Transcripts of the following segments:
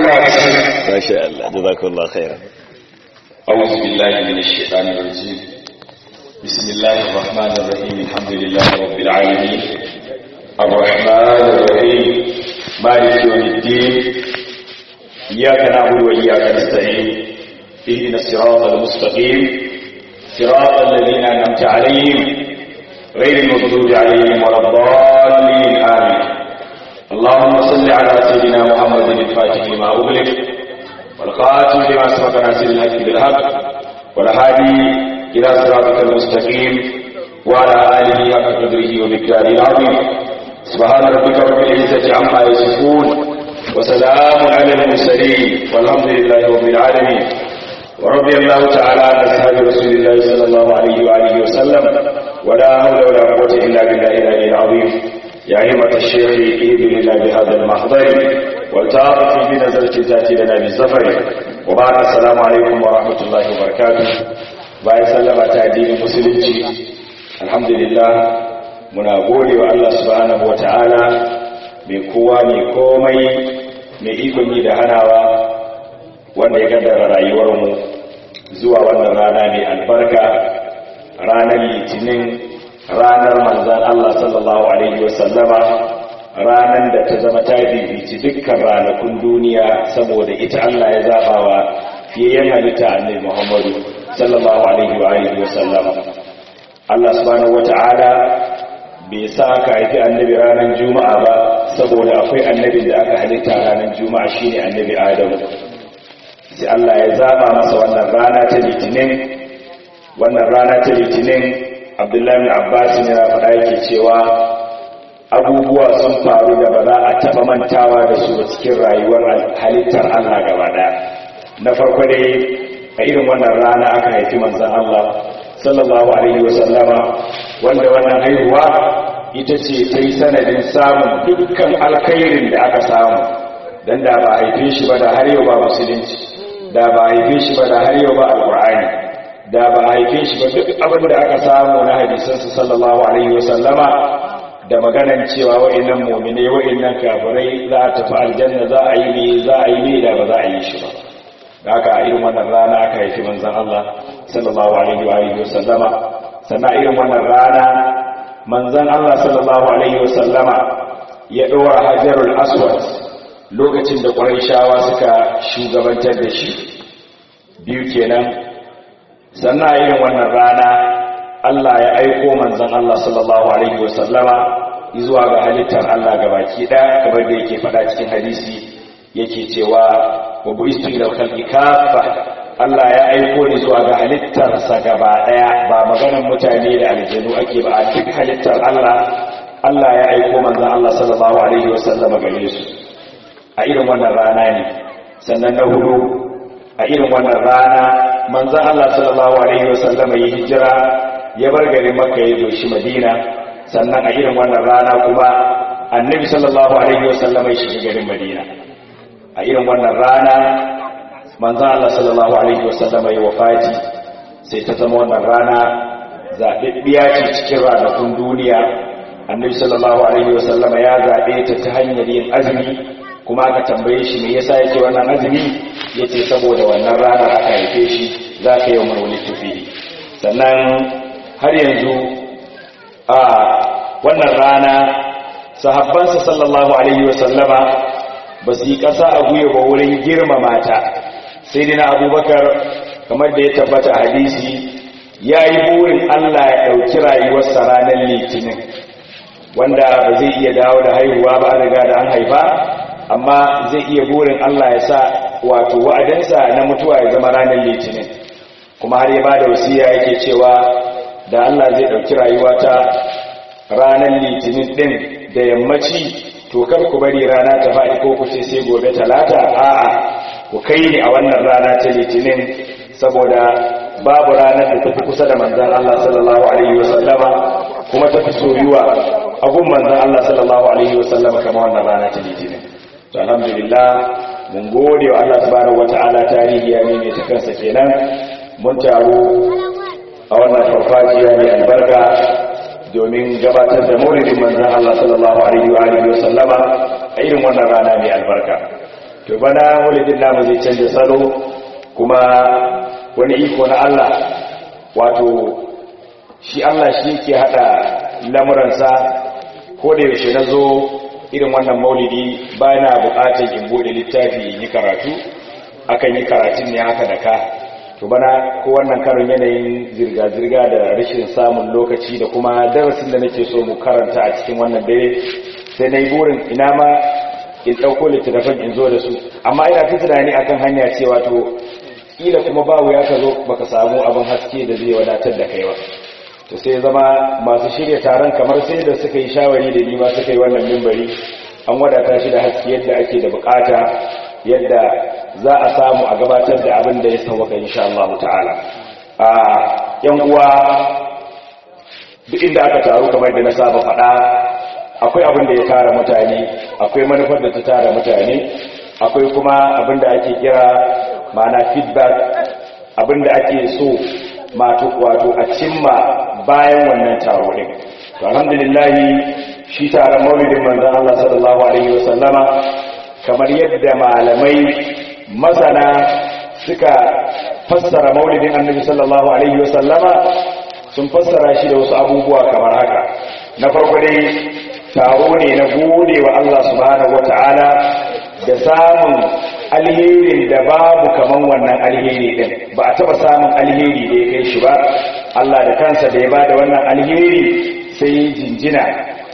Allah ya sani ما شاء الله جزاكم الله خيرا أعوذ بالله من الشيطان الرجيم بسم الله الرحمن الرحيم الحمد لله رب العالمين الرحمن الرحيم مالك يوم الدين إياك نعبد وإياك نستعين اهدنا الصراط المستقيم صراط الذين أنعمت عليهم غير المغضوب عليهم ولا الضالين آمين اللهم صل على سيدنا محمد الفاتح لما أغلق والقاتل لما سبق ناصر الحق بالحق والهادي إلى صراطك المستقيم وعلى آله حق قدره ومقداره العظيم سبحان ربك رب العزة عما يصفون وسلام على المرسلين والحمد لله رب العالمين ورضي الله تعالى عن أصحاب رسول الله صلى الله عليه وآله وسلم ولا حول ولا قوة إلا بالله العلي العظيم يا همة الشيخ إذن الله بهذا المحضر والتعاطف بنزلة تأتي لنا بالسفر وبعد السلام عليكم ورحمة الله وبركاته bayan sallama ta addinin musulunci alhamdulillah muna gode wa Allah subhanahu wataala mai kowa mai komai mai ikon yi da hanawa wanda ya kaddara rayuwarmu zuwa wannan rana mai albarka ranar litinin ranar manzan Allah sallallahu alaihi wasallama ranar da ta zama ta bibici dukkan ranakun duniya saboda ita Allah ya zaba wa fiyayyen halitta annabi Muhammadu sallallahu alaihi wa alihi wasallama Allah subhanahu wata'ala bai sa aka haifi annabi ranar juma'a ba saboda akwai annabin da aka halitta ranar juma'a shine annabi Adamu sai Allah ya zaba masa wannan rana ta litinin wannan rana ta litinin Abdullahi bin Abbas yana faɗa yake cewa abubuwa sun faru da ba za a taɓa mantawa da su a cikin rayuwar halittar Allah gaba ɗaya na farko dai a irin wannan rana aka haifi manzon Allah sallallahu alaihi wasallama wanda wannan haihuwa ita ce ta yi sanadin samun dukkan alkhairin da aka samu don da ba haife shi ba da har yau ba musulunci da ba haife shi ba da har yau ba alkur'ani da ba haife shi ba duk abin da aka samu na hadisansu sallallahu alaihi wasallama da maganan cewa wa'annan mu'mine wa'annan kafirai za a tafi aljanna za a yi ne za a yi ne da ba za a yi shi ba da aka a irin wannan rana aka haifi manzon Allah sallallahu alaihi wa alihi wasallama sannan irin wannan rana manzon Allah sallallahu alaihi wasallama ya dora hajarul aswad lokacin da quraishawa suka shugabantar da shi biyu kenan sannan a irin wannan rana Allah ya aiko manzon Allah sallallahu alaihi wasallama zuwa ga halittar Allah gabaki ɗaya kamar da yake faɗa cikin hadisi yake cewa wa buistu ila khalqi kaffa Allah ya aiko ni zuwa ga halittarsa gaba ɗaya ba maganar mutane da aljanu ake ba a duk halittar Allah Allah ya aiko manzon Allah sallallahu alaihi wasallama gare su a irin wannan rana ne sannan na hudu a irin wannan rana manzan Allah sallallahu Alaihi wasallama ya hijira ya bar garin makka ya doshi madina sannan a irin wannan rana kuma annabi sallallahu Alaihi wasallama ya shiga garin madina a irin wannan rana manzan Allah sallallahu Alaihi wasallama ya wafati sai ta zama wannan rana zaɓaɓɓiya ce cikin ranakun duniya annabi sallallahu Alaihi wasallama ya zaɓe ta ta hanyar yin azumi kuma aka tambaye shi me yasa yake wannan azumi yace saboda wannan rana aka haife shi za ka yi wani tufi sannan har yanzu a wannan rana sahabbansa sallallahu alaihi wasallama ba su yi ƙasa a guye ba wurin girmama ta sai dina abubakar kamar da ya tabbata hadisi ya yi burin allah ya ɗauki rayuwarsa ranar litinin wanda ba zai iya dawo da haihuwa ba riga da an haifa amma zai iya burin Allah ya sa wato wa'adinsa na mutuwa ya zama ranar litinin kuma har ya ba da wasiya yake cewa da Allah zai ɗauki rayuwata ranar litinin ɗin da yammaci to kar ku bari rana ta faɗi ko ku ce sai gobe talata a'a ku kai ni a wannan rana ta litinin saboda babu ranar da tafi kusa da manzan Allah sallallahu alaihi wasallama kuma tafi soyuwa a gun manzan Allah sallallahu alaihi wasallama kama wannan rana ta litinin to alhamdulillah mun gode wa Allah subhanahu wataala tarihi ya mene ta kansa kenan mun taru a wannan farfajiya mai albarka domin gabatar da maulidin manzon Allah sallallahu alaihi wa alihi wa sallama a irin wannan rana mai albarka to bana maulidin namu zai canza salo kuma wani iko na Allah wato shi Allah shi yake hada lamuransa ko da yaushe na zo irin wannan maulidi ba na bukatar in bude littafi yi karatu akan yi karatun ne haka da ka to bana ko wannan karin yanayin zirga-zirga da rashin samun lokaci da kuma darasin da nake so mu karanta a cikin wannan dare sai na yi burin ina ma in ɗauko littattafan in zo da su amma ina fi tunani akan hanya cewa to ƙila kuma ba wuya ka zo baka samu abin haske da zai wadatar da kai ba to sai zama masu shirya taron kamar sai da suka yi shawari da ni ma suka yi wannan mimbari an wadata shi da haske yadda ake da bukata yadda za a samu a gabatar da abin da ya sauwaka insha Allah ta'ala a yan uwa duk inda aka taru kamar da na saba faɗa akwai abin da ya tara mutane akwai manufar da ta tara mutane akwai kuma abin da ake kira mana feedback abin da ake so mato wato a cimma bayan wannan taro din to alhamdulillah shi taron maulidin manzon Allah sallallahu alaihi wasallama kamar yadda malamai masana suka fassara maulidin annabi sallallahu alaihi wasallama sun fassara shi da wasu abubuwa kamar haka na farko dai taro ne na gode wa Allah subhanahu wata'ala da samun alherin da babu kaman wannan alheri din ba a taba samun alheri da ya kai shi ba Allah da kansa da ya bada wannan alheri sai jinjina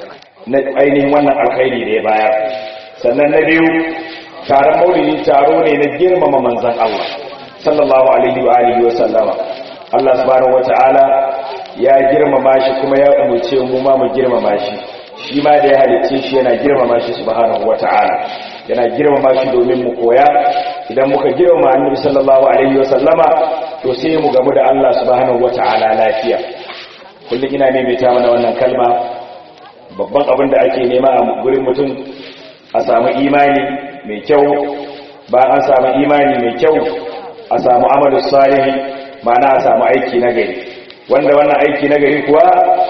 na ainihin wannan alkhairi da ya bayar sannan na biyu taron maulidi taro ne na girmama manzan Allah sallallahu alaihi wa alihi wa sallama Allah subhanahu wata'ala ya girmama shi kuma ya umurce mu ma mu girmama shi shi ma da ya halicce shi yana girmama shi subhanahu wata'ala yana girmama shi domin mu koya idan muka girmama annabi sallallahu alaihi wa sallama to sai mu gamu da Allah subhanahu wata'ala lafiya kullum ina maimaita mana wannan kalma babban abin da ake nema a gurin mutum a samu imani mai kyau ba an samu imani mai kyau a samu amalu salihi ma'ana a samu aiki na gari wanda wannan aiki na gari kuwa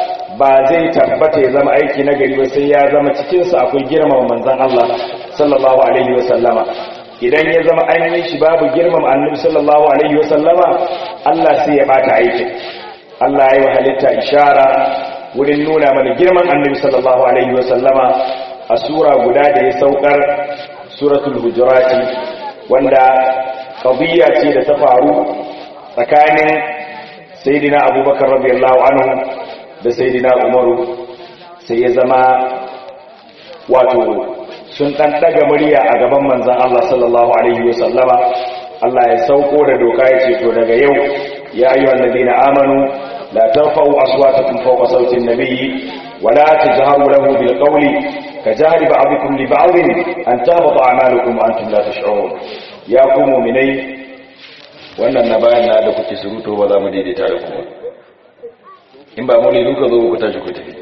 ba zai tabbata ya zama aiki na gari ba sai ya zama cikinsa akwai girmama manzan Allah sallallahu alaihi wa sallama idan ya zama an yi shi babu girmama annabi sallallahu alaihi wa sallama Allah sai ya bata aikin Allah ya yi halitta ishara wurin nuna mana girman annabi sallallahu alaihi wa sallama a sura guda da ya saukar suratul hujurati wanda qadiyya ce da ta faru tsakanin sayyidina abubakar radiyallahu anhu da sayyidina umaru sai ya zama wato sun dan daga murya a gaban manzon Allah sallallahu alaihi wasallama Allah ya sauko da doka ya ce to daga yau ya ayyuhal ladina amanu la tarfa'u aswatakum fawqa sawti an-nabiyyi wa la tajharu lahu bil qawli kajahri ba'dikum li ba'din an tahbata a'malukum wa antum la tash'urun ya ku mu'minai wannan na bayan na da kuke suruto ba za mu daidaita da ku ba in ba mu ne duka zo ku tashi ku tafi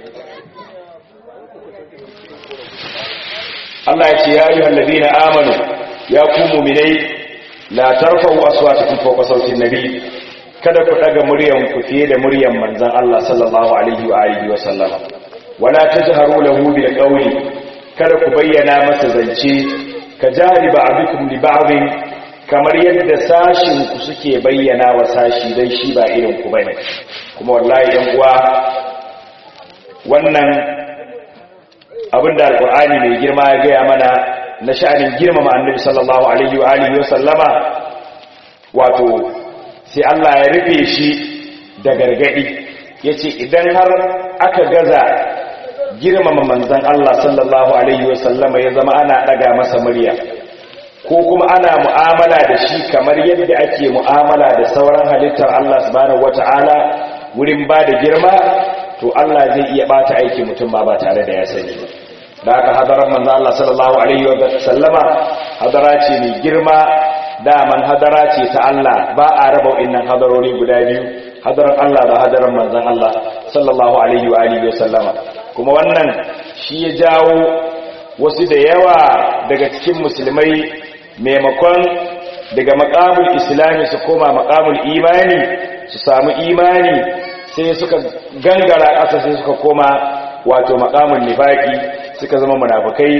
Allah ya ce ya ayyuhal ladina amanu ya ku mu'minai la tarfa'u aswatakum fawqa sawti an-nabi kada ku daga muryan ku fiye da muryan manzon Allah sallallahu alaihi wa alihi wa sallam wala tajharu lahu bil qawli kada ku bayyana masa zance ka jari ba'dukum li ba'din kamar yadda sashin ku suke bayyana wa sashi dan shi ba irin ku bane kuma wallahi yan uwa wannan abinda alqur'ani mai girma ya gaya mana na sha'anin girmama annabi sallallahu alaihi wa alihi wa sallama wato sai Allah ya rufe shi da gargadi yace idan har aka gaza girmama manzon Allah sallallahu alaihi wa sallama ya zama ana daga masa murya ko kuma ana mu'amala da shi kamar yadda ake mu'amala da sauran halittar Allah subhanahu wata'ala wurin ba da girma to Allah zai iya bata aiki mutum ma ba tare da ya sani ba da haka hadarar manzo Allah sallallahu alaihi wa sallama hadara ce mai girma daman hadara ce ta Allah ba a raba innan hadarori guda biyu hadarar Allah da hadarar manzon Allah sallallahu alaihi wa alihi wa sallama kuma wannan shi ya jawo wasu da yawa daga cikin musulmai maimakon daga makamul islami su koma makamul imani su samu imani sai suka gangara ƙasa sai suka koma wato makamul nifaki suka zama munafukai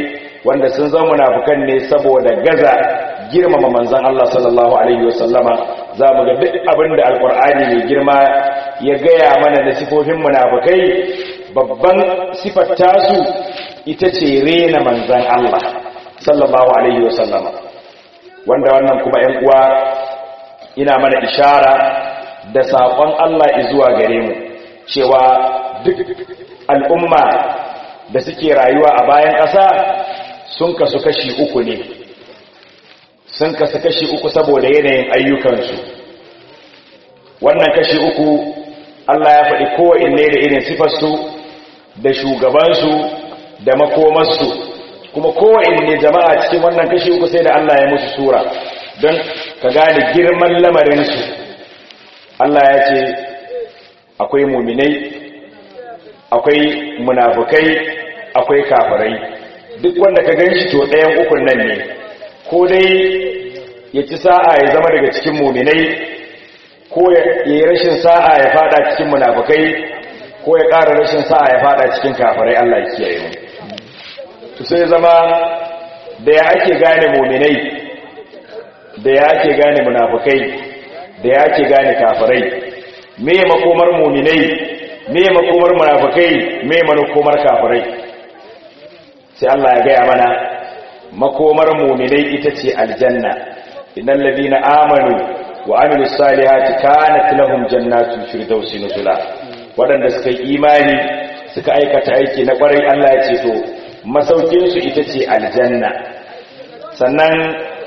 wanda sun zama munafukan ne saboda gaza girmama manzon Allah sallallahu alaihi wasallama za mu ga duk abin da alkur'ani mai girma ya gaya mana da sifofin munafukai babban sifar tasu ita ce rena manzon Allah sallallahu alaihi wasallama wanda wannan kuma ‘yan uwa ina mana ishara da saƙon Allah zuwa gare mu cewa duk al'umma da suke rayuwa a bayan ƙasa sun kasu kashi uku ne sun kasu kashi uku saboda yanayin ayyukansu wannan kashi uku Allah ya faɗi kowanne da irin sifarsu da shugabansu da makomarsu kuma kowanne jama'a cikin wannan kashi uku sai da Allah ya musu sura don ka gane girman lamarinsu Allah ya ce akwai muminai akwai munafukai akwai kafirai duk wanda ka gan shi to ɗayan ukun nan ne ko dai ya ci sa'a ya zama daga cikin muminai ko ya yi rashin sa'a ya fada cikin munafukai ko ya ƙara rashin sa'a ya fada cikin kafirai Allah ya kiyaye mu to sai zama da ya ake gane muminai da ya ake gane munafukai da ya ake gane kafirai me makomar muminai me makomar munafukai me makomar kafirai sai Allah ya gaya mana makomar muminai ita ce aljanna innal ladina amanu wa amilus salihati kanat lahum jannatul firdausi nuzula wadanda suka yi imani suka aikata aiki na kwarai Allah ya ce to masaukin su ita ce aljanna sannan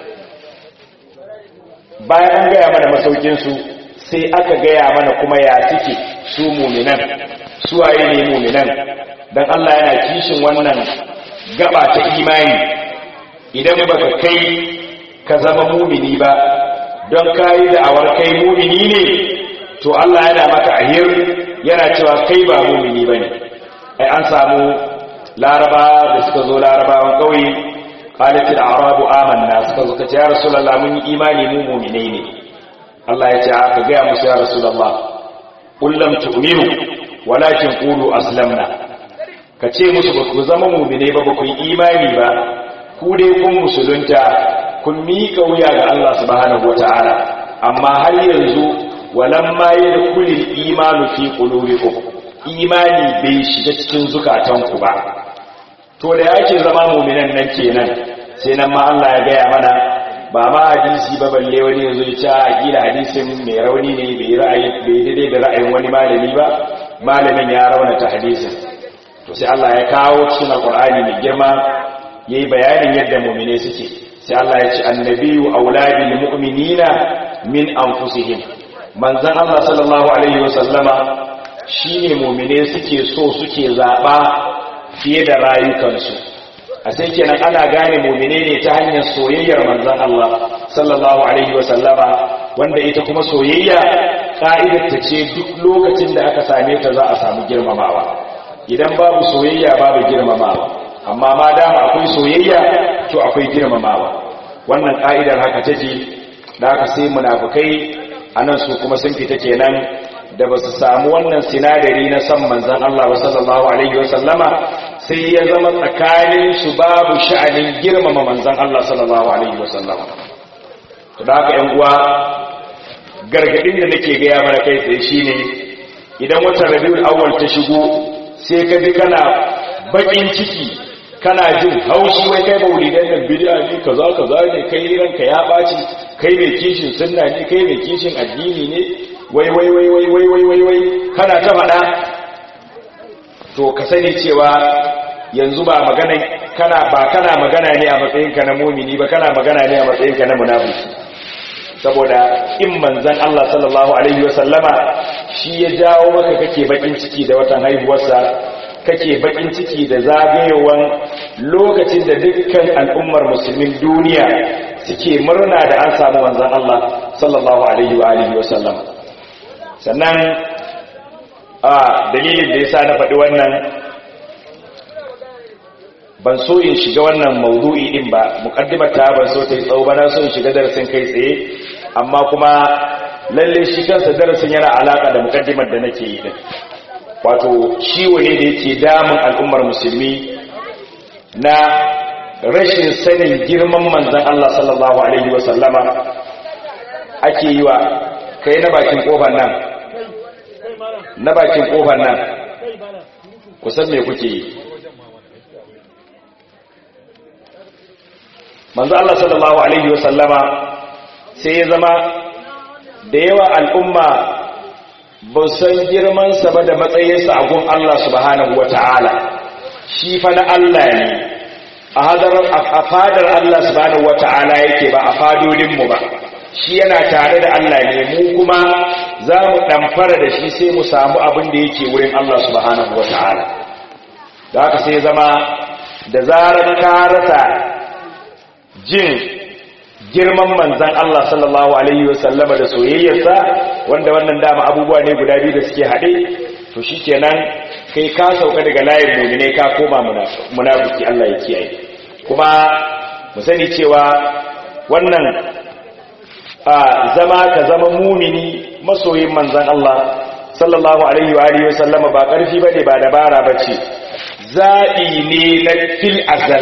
bayan an gaya mana masaukin su sai aka gaya mana kuma ya suke su muminan su waye ne muminan dan Allah yana kishin wannan gaba ta imani idan baka kai ka zama mumini ba don kayi da'awar kai mumini ne to Allah yana maka ahir yana cewa kai ba mumini bane ai an samu laraba da suka zo larabawan kauye qalat al-arabu amanna suka zo kace ya rasulullah mun yi imani mu mu'minai ne Allah ya ce aka ga musu ya rasulullah qul lam tu'minu walakin qulu aslamna kace musu ba ku zama mu'minai ba ba ku yi imani ba ku dai kun musulunta kun miƙa wuya ga Allah subhanahu wata'ala amma har yanzu walamma yadkhulul imanu fi qulubikum imani bai shiga cikin zukatanku ba to da yake zama mu'minan nan kenan sai nan ma Allah ya gaya mana ba ma hadisi ba balle wani yanzu ya ce a gina hadisin mai rauni ne bai ra'ayi bai daidai da ra'ayin wani malami ba malamin ya raunata hadisin to sai Allah ya kawo cikin alqur'ani mai girma yayi bayanin yadda mu'mine suke sai Allah ya ce annabiyu auladil mu'minina min anfusihim manzon Allah sallallahu alaihi wasallama shine mu'mine suke so suke zaba fiye da rayukansu a sai kenan ana gane mu'mine ne ta hanyar soyayyar manzon Allah sallallahu alaihi wasallama wanda ita kuma soyayya ka'idar ta ce duk lokacin da aka same ta za a samu girmamawa idan babu soyayya babu girmamawa amma ma dama akwai soyayya to akwai girmamawa wannan ka'idar haka take da haka sai munafukai anan su kuma sun fita kenan da ba su samu wannan sinadari na san manzan Allah sallallahu alaihi wasallama sai ya zama tsakanin su babu sha'anin girmama manzan Allah sallallahu alaihi wasallama to da haka yan uwa gargadin da nake gaya mana kai tsaye shine idan watan Rabiul Awwal ta shigo sai ka ji kana bakin ciki kana jin haushi wai kai maulidan nan bid'a ne kaza kaza ne kai ranka ya baci kai mai kishin sunna ne kai mai kishin addini ne wai wai wai wai wai wai wai wai kana ta faɗa to ka sani cewa yanzu ba magana kana ba kana magana ne a matsayinka na mumini ba kana magana ne a matsayinka na munafiki saboda in manzon Allah sallallahu alaihi wasallama shi ya jawo maka kake bakin ciki da watan haihuwarsa kake bakin ciki da zagayewan lokacin da dukkan al'ummar musulmin duniya suke murna da an samu manzon Allah sallallahu alaihi wa alihi wa sallam sannan a dalilin da yasa na faɗi wannan ban so in shiga wannan maudu'i din ba muqaddimar ta ban so ta yi tsawo ba na so in shiga darasin kai tsaye amma kuma lalle shi kansa darasin yana alaka da muqaddimar da nake yi din wato ciwo ne da yake damun al'ummar musulmi na rashin sanin girman manzan Allah sallallahu alaihi wasallama ake yi wa kai na bakin kofar nan na bakin kofar nan kusan me kuke yi manzo Allah sallallahu alaihi wasallama sai ya zama da yawa al'umma ba san girman sa ba da matsayinsa a gun Allah subhanahu wata'ala shi fa na Allah ne a hadarar a fadar Allah subhanahu wata'ala yake ba a fadodin mu ba shi yana tare da Allah ne mu kuma za mu ɗamfara da shi sai mu samu abin da yake wurin Allah subhanahu wata'ala da haka sai zama da zarar ka rasa jin girman manzan Allah sallallahu Alaihi wasallama da soyayyarsa wanda wannan dama abubuwa ne guda biyu da suke haɗe to shi kenan kai ka sauka daga layin mumine ka koma munafuki Allah ya kiyaye kuma mu sani cewa wannan a zama ka zama mumini masoyin manzan Allah sallallahu Alaihi wa alihi wasallama ba ƙarfi bane ba dabara bace zaɓi ne na fil azal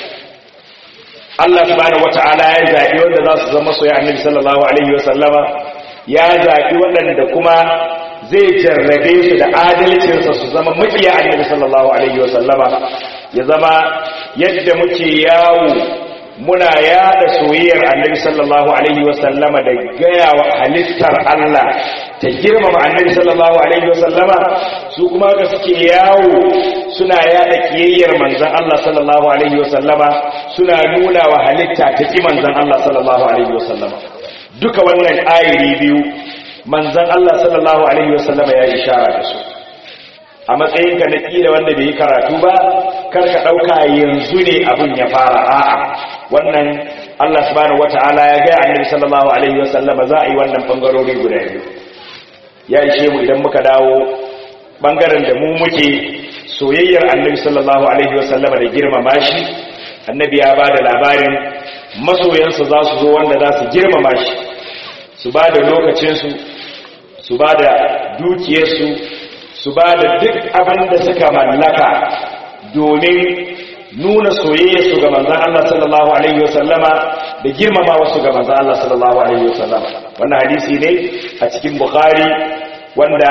Allah subhanahu wata'ala ya zaɓi wanda za su zama soyayya annabi sallallahu alaihi wa sallama ya zaɓi waɗanda kuma zai jarrabe su da adalcinsa su zama makiya annabi sallallahu alaihi wa sallama ya zama yadda muke yawo muna yada soyayyar annabi sallallahu alaihi wa sallama da gaya wa halittar Allah ta girmama annabi sallallahu alaihi wa sallama su kuma ga suke yawo suna yada kiyayyar manzon Allah sallallahu alaihi wa sallama suna nuna wa halitta ta ki manzan Allah sallallahu Alaihi wasallama duka wannan ayiri biyu manzan Allah sallallahu Alaihi wasallama ya ishara da su a matsayinka na ƙila wanda bai yi karatu ba karka ɗauka yanzu ne abin ya fara a'a wannan Allah subhanahu wata'ala ya gaya annabi sallallahu Alaihi wasallama za a yi wannan ɓangarori guda biyu ya ishe mu idan muka dawo ɓangaren da mu muke soyayyar annabi sallallahu Alaihi wasallama da girmama shi annabi ya ba da labarin masoyansa za su zo wanda za su girmama shi su ba da lokacinsu su ba da dukiyarsu su ba da duk abin da suka mallaka domin nuna soyayyarsu ga manzan Allah sallallahu Alaihi wasallama da girmama wasu ga manzan Allah sallallahu Alaihi wasallama wannan hadisi ne a cikin Bukhari wanda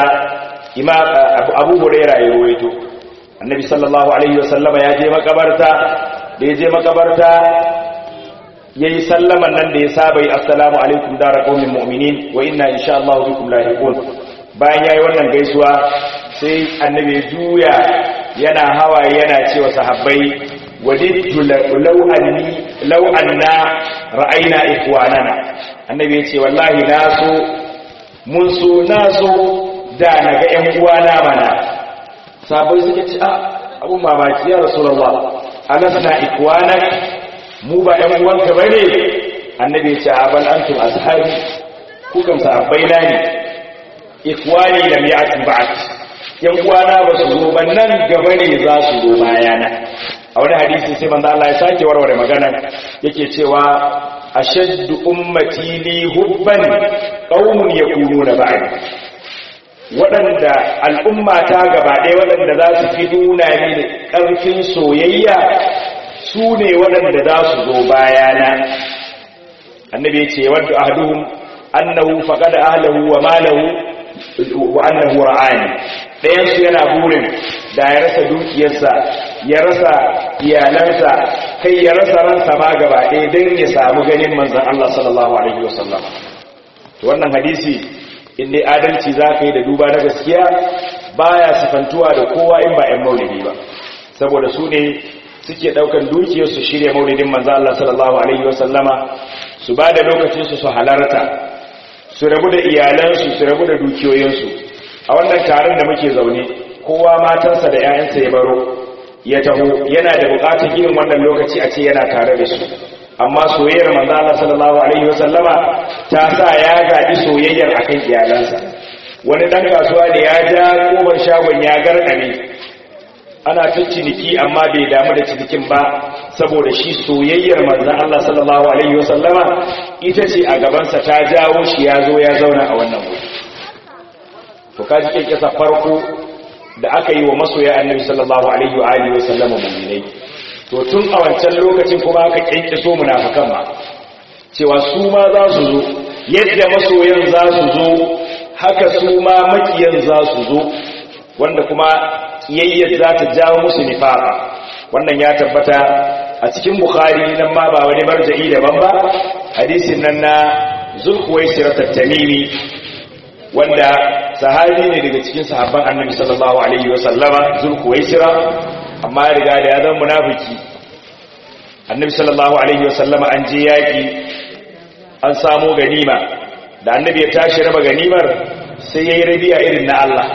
abu huraira ya ruwaito annabi sallallahu Alaihi wasallama ya je makabarta da ya je makabarta ya yi sallaman nan da ya saba yi assalamu alaikum dara qaumin mu'minin wa inna insha Allah bikum lahiqun bayan yayi wannan gaisuwa sai annabi ya juya yana hawaye yana cewa sahabbai wadittu law anni law anna ra'ayna ikhwanana annabi ya ce wallahi na so mun so na so da naga ƴan uwana mana sahabbai suka ce a abun mamaki ya rasulullah alasna ikwanak mu ba ƴan uwanka bane annabi ya ce abal antum ashabi ku kan sahabbai na ne ikwani lam ya'ti ba'd yan uwana ba su zo ban nan gaba ne za su zo bayana a wani hadisi sai manzo Allah ya sake warware magana yake cewa ashaddu ummati li hubban qaumun yakununa ba'd waɗanda al'umma ta gaba ɗaya waɗanda za su fi nuna mini ƙarfin soyayya su ne waɗanda za su zo bayana annabi ya ce wadda ahaduhum annahu faqada ahlahu wa malahu wa annahu ra'ani ɗayan su yana burin da ya rasa dukiyarsa ya rasa iyalansa kai ya rasa ransa ma gaba ɗaya don ya samu ganin manzon Allah sallallahu alaihi wasallam wannan hadisi in dai adalci za ka yi da duba na gaskiya baya sifantuwa da kowa in ba 'yan maulidi ba saboda su ne suke daukan dukiyar su shirya maulidin manzo Allah sallallahu alaihi wasallama su ba da lokacinsu su halarta su rabu da iyalansu su rabu da dukiyoyinsu a wannan taron da muke zaune kowa matansa da 'ya'yansa ya baro ya taho yana da bukatar irin wannan lokaci a ce yana tare da su amma soyayyar manzo Allah sallallahu alaihi wasallama ta sa ya gaji soyayyar akan iyalansa wani dan kasuwa da ya ja koban shagon ya garkame ana ta ciniki amma bai damu da cinikin ba saboda shi soyayyar manzo Allah sallallahu alaihi wasallama ita ce a gabansa ta jawo shi ya zo ya zauna a wannan wuri to kaji kekesa farko da aka yi wa masoya annabi sallallahu alaihi wa alihi wasallama mu'minai to tun a wancan lokacin kuma aka kyankyaso munafikan ma cewa su ma za su zo yadda masoyan za su zo haka su ma makiyan za su zo wanda kuma kiyayyar za ta jawo musu nifara wannan ya tabbata a cikin bukhari nan ma ba wani marja'i daban ba hadisin nan na zulkuwaisir tattamimi wanda sahabi ne daga cikin sahabban annabi sallallahu alaihi wa sallama zulkuwaisira amma ya riga da ya zama munafiki annabi sallallahu alaihi wa sallama an je yaki an samo ganima da annabi ya tashi raba ganimar sai yayi rabiya irin na Allah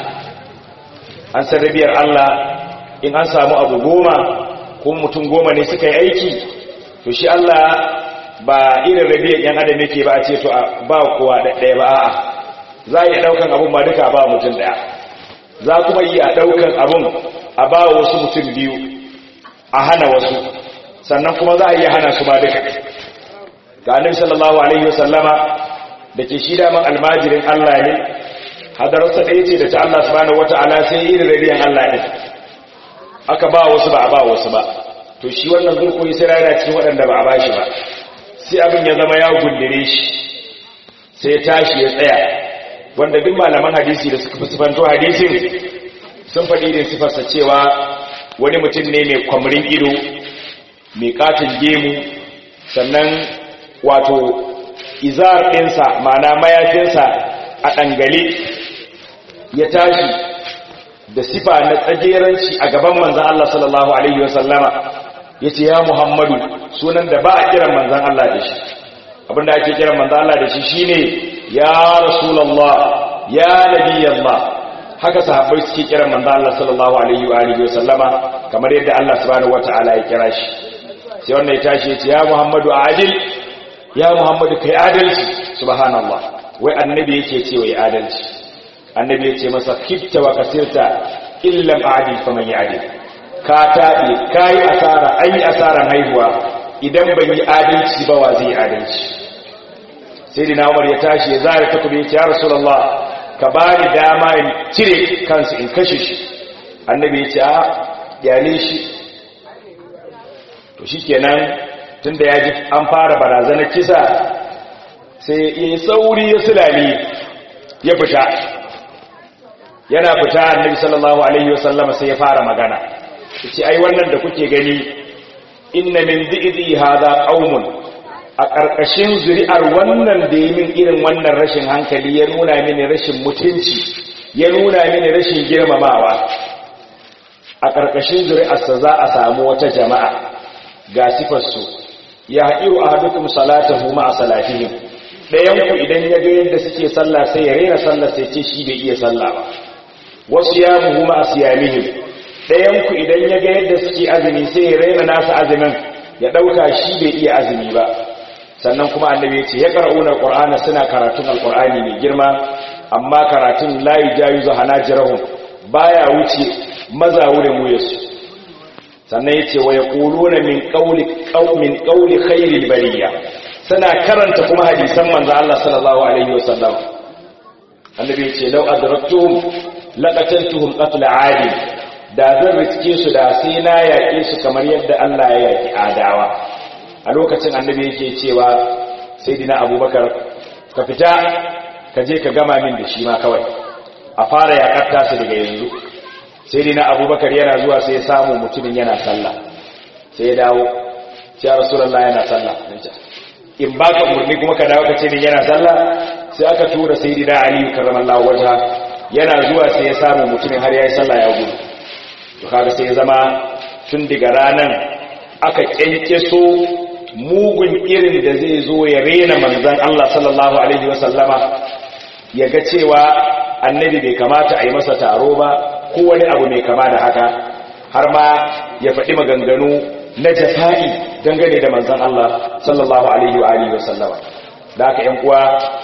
an san rabiyar Allah in an samu abu goma ko mutum goma ne suka yi aiki to shi Allah ba irin rabiyar yan adam yake ba a ce to ba kowa ɗaya ba a'a za a iya ɗaukan abun ba duka ba mutum ɗaya za kuma iya ɗaukan abun a ba wasu mutum biyu a hana wasu sannan kuma za a iya hana su ba duka ga annabi sallallahu alaihi wasallama da ke shi daman almajirin Allah ne hadararsa ɗaya ce da ta Allah subhanahu wata'ala sai irin rabiyar Allah ne aka ba wasu ba a ba wasu ba to shi wannan zurkuri sai rana cikin waɗanda ba a ba shi ba sai abin ya zama ya gundire shi sai tashi ya tsaya wanda duk malaman hadisi da suka fusufanto hadisin sun faɗi da sifarsa cewa wani mutum ne mai kwamrin ido mai katin gemu sannan wato izar ɗinsa mana mayafinsa a ɗangale ya tashi da sifa na tsageranci a gaban manzan Allah sallallahu Alaihi wasallama ya ce ya Muhammadu sunan da ba a kiran manzan Allah da shi abinda ake kiran manzan Allah da shi shine ya Rasulallah ya Nabiyallah haka sahabbai suke kiran manzan Allah sallallahu Alaihi wa alihi wasallama kamar yadda Allah subhanahu wata'ala ya kira shi sai wannan ya tashi ya ce ya Muhammadu adil ya Muhammadu kai adalci subhanallah wai annabi yake ce wai adalci annabi ya ce masa kifta wa kasirta illam adil faman ya'dil ka taɓe ka yi asara an yi asaran haihuwa idan ban yi adalci ba wa zai adalci sai dina umar ya tashi ya zara takobi ya ce ya rasulallah ka ba ni dama in cire kansu in kashe shi annabi ya ce a yale shi to shi kenan tun da ya ji an fara barazanar kisa sai ya yi sauri ya sulali ya fita yana fita annabi sallallahu alaihi wasallama sai ya fara magana ce ai wannan da kuke gani inna min dhi'di hadha qaumun a karkashin zuri'ar wannan da yi min irin wannan rashin hankali ya nuna mini rashin mutunci ya nuna mini rashin girmamawa a karkashin zuri'arsa za a samu wata jama'a ga sifar su ya haɗiru ahadukum salatahu ma'a salatihim dayan ku idan ya ga yadda suke sallah sai ya rera sallar sai ce shi bai iya sallah ba wasu yamuhu ma'a siyamihim ɗayanku idan ya ga yadda suke azumi sai ya raina nasa azumin ya ɗauka shi bai iya azumi ba sannan kuma annabi ya ce ya ƙar'unar ƙur'ana suna karatun alƙur'ani mai girma amma karatun layi jayu zuwa hanajirahun baya wuce maza wurin wuyarsu sannan ya ce wa ya ƙuluna min ƙauli khairil bariya suna karanta kuma hadisan manzo Allah sallallahu alaihi wasallam annabi ya ce lau adraktuhum laqatantuhum qatl 'adil da zan riske su da sai na yaƙe su kamar yadda Allah ya yaƙi adawa a lokacin annabi yake cewa sai dina abubakar ka fita ka je ka gama min da shi ma kawai a fara yaƙar tasu daga yanzu sai dina abubakar yana zuwa sai ya samu mutumin yana sallah sai ya dawo ya rasulallah yana sallah in ba ka murni kuma ka dawo ka ce min yana sallah sai aka tura sai dina aliyu karramallahu wajha yana zuwa sai ya samu mutumin har ya yi sallah ya gudu to kaga sai ya zama tun daga ranan aka kyankyaso mugun irin da zai zo ya rena manzan Allah sallallahu alaihi wasallama ya ga cewa annabi bai kamata a yi masa taro ba ko wani abu mai kama da haka har ma ya faɗi maganganu na jafa'i dangane da manzan Allah sallallahu alaihi wa alihi wasallama da haka yan uwa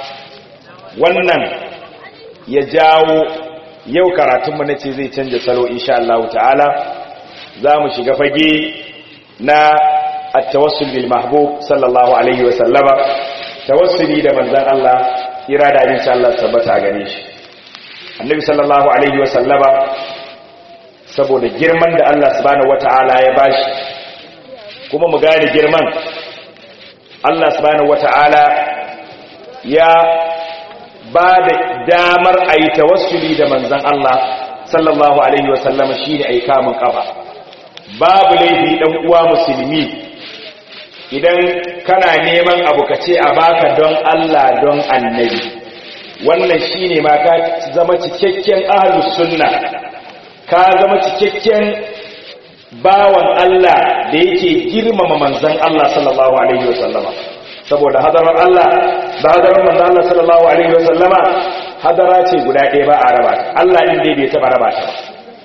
wannan ya jawo yau karatunmu na ce zai canja salo insha Allah ta'ala za mu shiga fage na at-tawassul bil mahbub sallallahu alaihi wa sallama tawassuli da manzon Allah irada insha Allah tabbata gare shi annabi sallallahu alaihi wa sallama saboda girman da Allah subhanahu wata'ala ya bashi kuma mu gane girman Allah subhanahu wata'ala ya ba da damar a yi tawassuli da manzan Allah sallallahu alaihi wasallama shi ne a yi kamun kafa babu laifi ɗan uwa musulmi idan kana neman abu ka ce a baka don Allah don annabi wannan shi ne ma ka zama cikakken ahalus sunna ka zama cikakken bawan Allah da yake girmama manzan Allah sallallahu alaihi wasallama saboda hadarar Allah da hadarar manzan Allah sallallahu alaihi wasallama hadara ce guda ɗaya ba a raba Allah din dai bai taba raba ta ba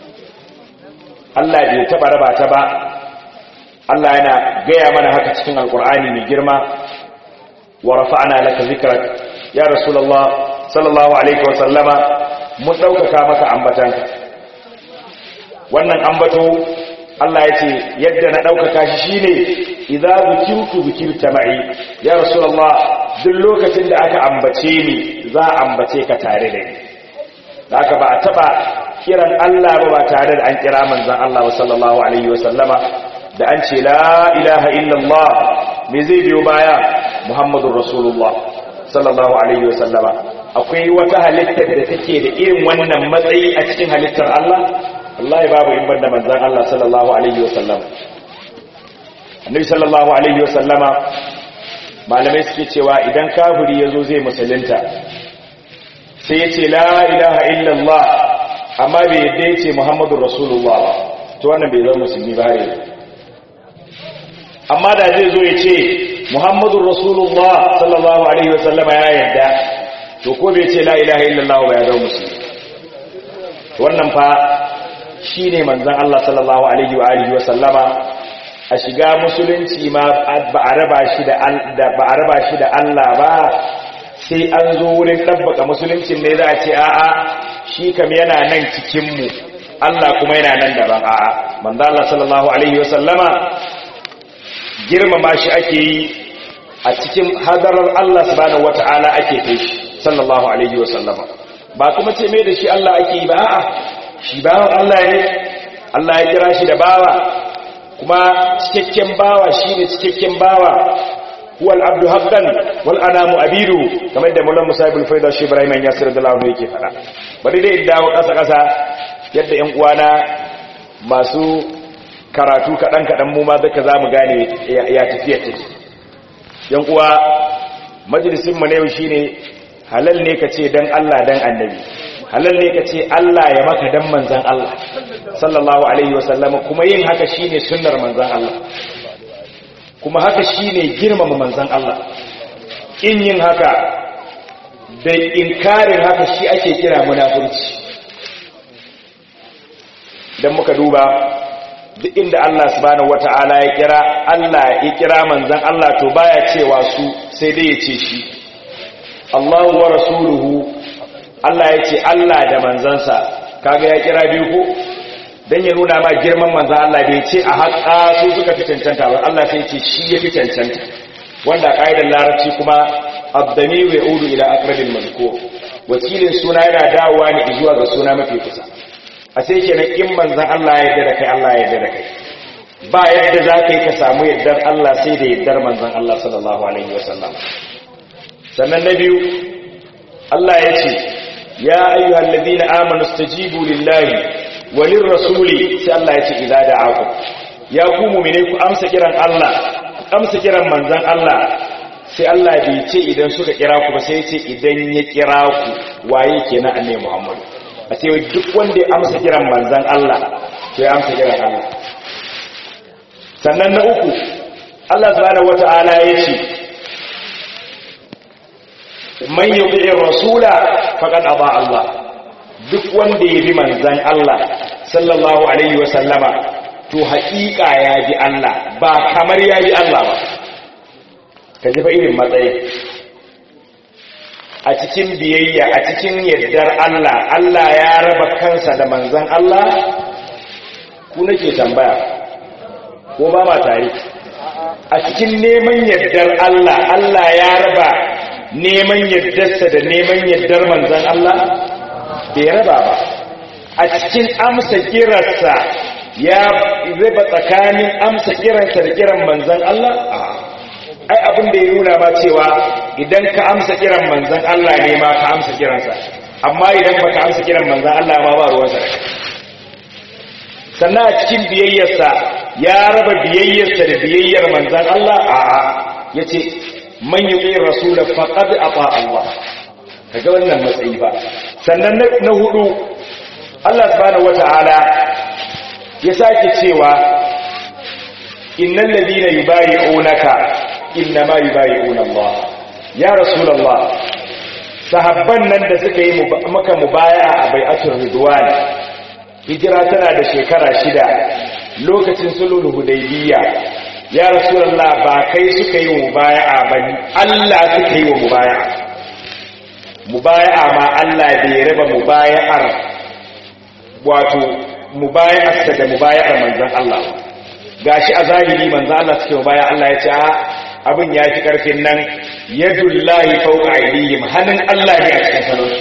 Allah bai taba raba ta ba Allah yana gaya mana haka cikin alkur'ani mai girma wa rafa'na laka zikrak ya rasulullah sallallahu alaihi wasallama mun daukaka maka ambatanka wannan ambato Allah ya ce yadda na ɗaukaka shi shi ne idza zukirtu zukirta ma'i ya rasulullah duk lokacin da aka ambace ni za a ambace ka tare da ni da aka ba a taɓa kiran Allah ba ba tare da an kira manzan Allah wa sallallahu alaihi wa sallama da an ce la ilaha illallah me zai biyo baya muhammadur rasulullah sallallahu alaihi wa sallama akwai wata halittar da take da irin wannan matsayi a cikin halittar Allah wallahi babu in banda manzan Allah sallallahu alaihi wasallam annabi sallallahu alaihi wasallama malamai suke cewa idan kafiri yazo zai musulunta sai ya ce la ilaha illallah amma bai yadda ya ce muhammadur rasulullah ba to wannan bai zama musulmi ba har amma da zai zo ya ce muhammadur rasulullah sallallahu alaihi wasallama ya yadda to ko bai ce la ilaha illallah ba ya zama musulmi wannan fa shi ne manzan Allah sallallahu Alaihi wa Alihi wasallama a shiga musulunci ma ba a raba shi da Allah ba sai an zo wurin ɗabbaka musuluncin ne za a ce a'a shi kam yana nan cikinmu Allah kuma yana nan daban a'a manzan Allah sallallahu Alaihi wasallama girmama shi ake yi a cikin hadarar Allah subhanahu wata'ala ake kai shi sallallahu Alaihi wasallama ba kuma ce mai da shi Allah ake yi ba a'a shi bawan Allah ne Allah ya kira shi da bawa kuma cikakken bawa shi ne cikakken bawa huwal abdu haqqan wal anamu abidu kamar da mullan musa ibn faida shi ibrahim ya sirra da lawo yake fada bari dai dawo kasa kasa yadda yan uwana masu karatu kadan kadan mu ma duka zamu gane ya tafiya take yan uwa majalisin mu ne shine halal ne kace dan Allah dan annabi halal ne ka ce Allah ya maka dan manzan Allah sallallahu alaihi wasallama kuma yin haka shine sunnar manzan Allah kuma haka shine girmama manzan Allah in yin haka da inkarin haka shi ake kira munafurci dan muka duba duk inda Allah subhanahu wata'ala ya kira Allah ya kira manzan Allah to baya cewa su sai dai ya ce shi Allahu wa rasuluhu Allah ya ce Allah da manzansa kaga ya kira biyu ko dan ya nuna ma girman manzan Allah bai ce a haƙa su suka fi cancanta ba Allah sai ce shi ya fi cancanta wanda ƙa'idar larabci kuma abdamiru ya udu ila aqrabil mazkur wakilin suna yana dawowa ne zuwa ga suna mafi kusa a sai kenan in manzan Allah ya yarda da kai Allah ya yarda da kai ba yadda za ka yi ka samu yardar Allah sai da yardar manzan Allah sallallahu alaihi wasallam sannan na biyu Allah ya ce ya ayyuhal ladina amanu stajibu lillahi walir rasuli sai Allah ya ce idza da'akum ya ku mu'mine ku amsa kiran Allah ku amsa kiran manzon Allah sai Allah bai ce idan suka kira ku ba sai ya ce idan ya kira ku waye kenan annabi Muhammad a ce duk wanda ya amsa kiran manzon Allah to ya amsa kiran Allah sannan na uku Allah subhanahu wata'ala ya ce man yuqi'ir rasula faqad aba Allah duk wanda ya bi manzan Allah sallallahu alaihi wa sallama to haƙiƙa ya bi Allah ba kamar ya bi Allah ba ka ji fa irin matsayi a cikin biyayya a cikin yardar Allah Allah ya raba kansa da manzan Allah ku nake tambaya ko ba ma tare a cikin neman yardar Allah Allah ya raba neman yardarsa da neman yardar manzan Allah bai raba ba a cikin amsa kirarsa ya raba tsakanin amsa kiransa da kiran manzan Allah ai abin da ya nuna ma cewa idan ka amsa kiran manzan Allah ne ma ka amsa kiransa amma idan baka amsa kiran manzan Allah ma ba ruwansa da sannan a cikin biyayyarsa ya raba biyayyarsa da biyayyar manzan Allah a'a yace man yuqi rasul faqad ata Allah kaga wannan matsayi ba sannan na hudu Allah subhanahu wataala ya sake cewa innal ladina yubayi'unaka innama yubayi'una Allah ya rasulullah sahabban nan da suka yi maka mubaya'a a bai'atul ridwan hijira tana da shekara shida lokacin sulhul hudaybiyya ya rasulullah ba kai suka yi mubaya'a ba Allah suka yi wa mubaya'a mubaya'a ma Allah bai raba mubaya'ar wato mubaya'arsa da mubaya'ar manzon Allah gashi a zahiri manzon Allah suke mubaya Allah ya ce a abin ya fi karfin nan yadullahi fawqa aydihim hannun Allah ne a cikin salon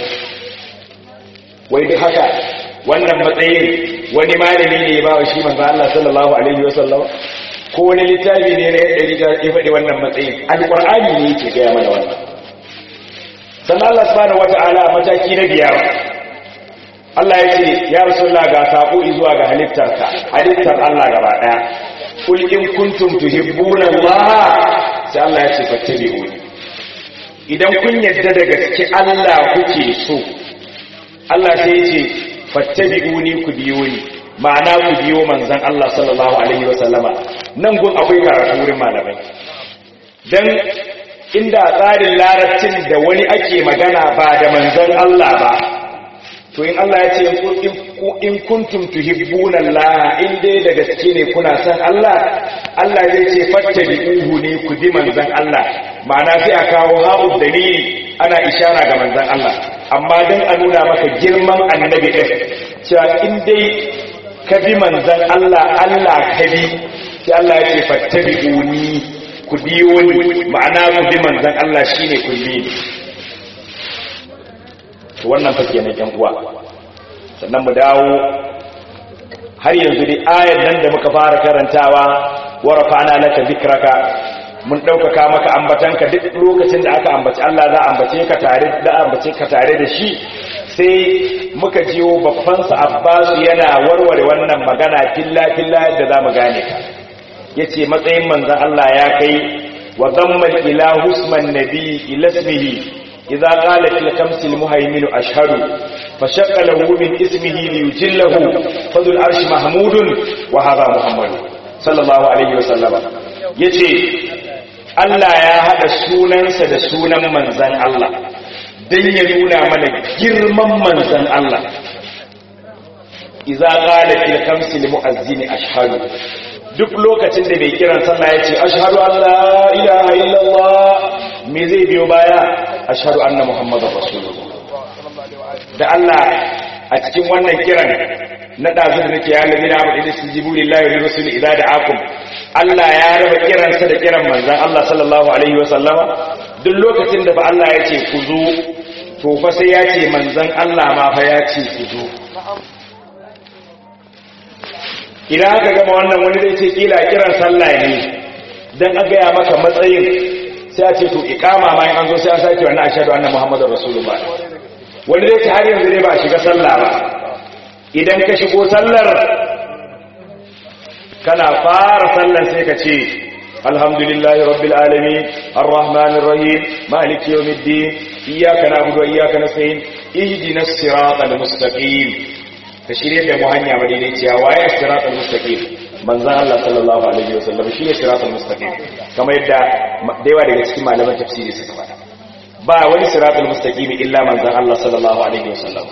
wai duk haka wannan matsayin wani malami ne ya bawa shi manzon Allah sallallahu alaihi wasallam ko wani littafi ne na yadda ya faɗi wannan matsayin alqur'ani ne yake gaya mana wannan sannan Allah subhanahu wata'ala mataki na biyar Allah ya ce ya rasulullah ga sako zuwa ga halittarka halittar Allah gaba daya kul in kuntum tuhibbuna Allah sai Allah ya ce fattabi'uni idan kun yadda da gaske Allah kuke so Allah sai ya ce fattabi'uni ku biyo ni ma'ana ku biyo manzon Allah sallallahu alaihi wasallama nan gun akwai karatu wurin malamai dan inda tsarin larabcin da wani ake magana ba da manzon Allah ba to in Allah ya ce in kuntum tuhibbuna Allah in dai da gaske ne kuna san Allah Allah zai ce fattabi'uhu ne ku bi manzon Allah ma'ana sai a kawo haɓu dalili ana ishara ga manzon Allah amma dan a nuna maka girman annabi din cewa in dai ka bi manzon Allah Allah ka bi sai Allah ya ce fattabi'uni ku biyo ni ma'ana ku bi manzon Allah shine ku bi to wannan fa kenan yan uwa sannan mu dawo har yanzu dai ayar nan da muka fara karantawa wa rafa'na laka dhikraka mun daukaka maka ambatanka duk lokacin da aka ambaci Allah za a ambace ka tare da ambace ka tare da shi sai muka jiyo babban sa Abbas yana warware wannan magana filla filla da zamu gane ka yace matsayin manzon Allah ya kai wa dhamma ila husman nabi ila ismihi إذا قال في الخمس المهيمن أشهد فشق له من اسمه ليجله فذو العرش محمود وهذا محمد صلى الله عليه وسلم يتي Allah ya haɗa sunansa da sunan manzan Allah don ya nuna mana girman manzan Allah iza ƙala fil kamsi li mu'azzini ashhadu duk lokacin da mai kiran sallah ya ce ashhadu an la ilaha illallah me zai biyo baya ashhadu anna muhammadar rasulullah da Allah a cikin wannan kiran na dazu da nake ya ladina abu idan su jibu lillahi wa rasul idza da'akum Allah ya raba kiransa da kiran manzon Allah sallallahu alaihi wa sallama duk lokacin da ba Allah ya ce ku zo to fa sai ya ce manzon Allah ma fa ya ce ku zo idan aka gama wannan wani zai ce kila kiran sallah ne dan a gaya maka matsayin sai a ce to ikama ma in an zo sai a sake wannan ashhadu anna muhammadar rasulullah wani zai ce har yanzu ne ba shiga sallah ba idan ka shigo sallar kana fara sallar sai ka ce alhamdulillahi rabbil alamin arrahmanir rahim maliki yawmiddin iyyaka na'budu wa iyyaka nasta'in ihdinas siratal mustaqim ka shirye da mu hanya madaidaiciya waye siratal mustaqim manzon Allah sallallahu alaihi wasallam shi ne siratal mustaqim kamar yadda da yawa daga cikin malaman tafsiri suka faɗa ba wani siratal mustaqim illa manzon Allah sallallahu alaihi wasallam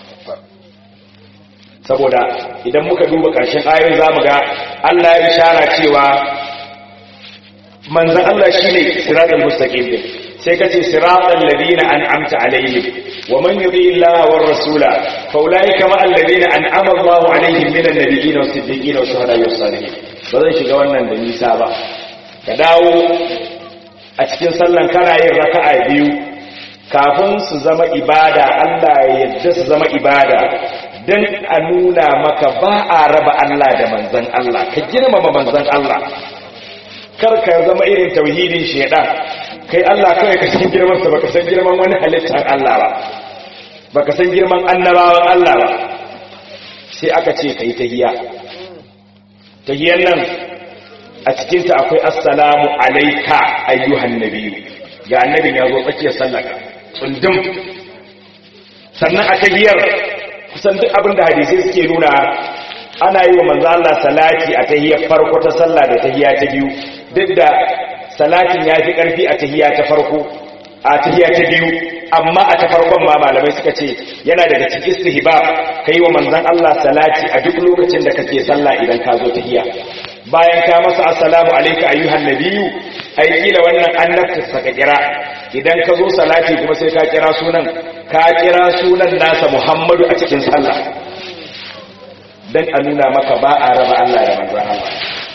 saboda idan muka duba ƙarshen ayoyin zamu ga Allah ya ishara cewa manzon Allah shine siratal mustaqim din sai kace siratal ladina an'amta alaihim wa man yuti Allah war rasula fa ulaika ma alladina an'ama Allah alaihim minan nabiyyin was siddiqin was shuhada was salihin ba zan shiga wannan da nisa ba ka dawo a cikin sallan kana yin raka'a biyu kafin su zama ibada Allah ya yadda su zama ibada don a nuna maka ba a raba Allah da manzan Allah ka girmama manzan Allah kar ka zama irin tauhidin shedan kai Allah kawai ka san girman sa baka san girman wani halittar Allah ba baka san girman annabawan Allah ba sai aka ce kai tahiyya tahiyyan nan a cikin ta akwai assalamu alayka ayyuhan nabiyyu ga annabin ya zo tsakiyar sallaka tsundum sannan a tahiyar kusan duk abin da hadisai suke nuna ana yi wa manzo Allah salati a tahiyar farko ta sallah da tahiya ta biyu duk da salatin ya fi karfi a tahiya ta farko a tahiya ta biyu amma a ta farkon ma malamai suka ce yana daga cikin istihbab kai wa manzon Allah salati a duk lokacin da kake sallah idan ka zo tahiya bayan ka masa assalamu alayka ayyuhan nabiyyu ai kila wannan annabta saka kira idan ka zo salati kuma sai ka kira sunan ka kira sunan nasa Muhammadu a cikin sallah dan a nuna maka ba a raba Allah da manzon Allah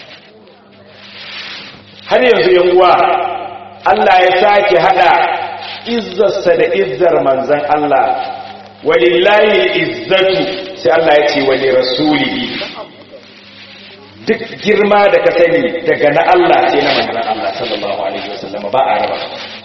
har yanzu yan uwa Allah ya sake hada izzarsa da izzar manzon Allah walillahi izzatu sai Allah ya ce wali rasulihi duk girma da ka sani daga na Allah sai na manzon Allah sallallahu alaihi wasallam ba a raba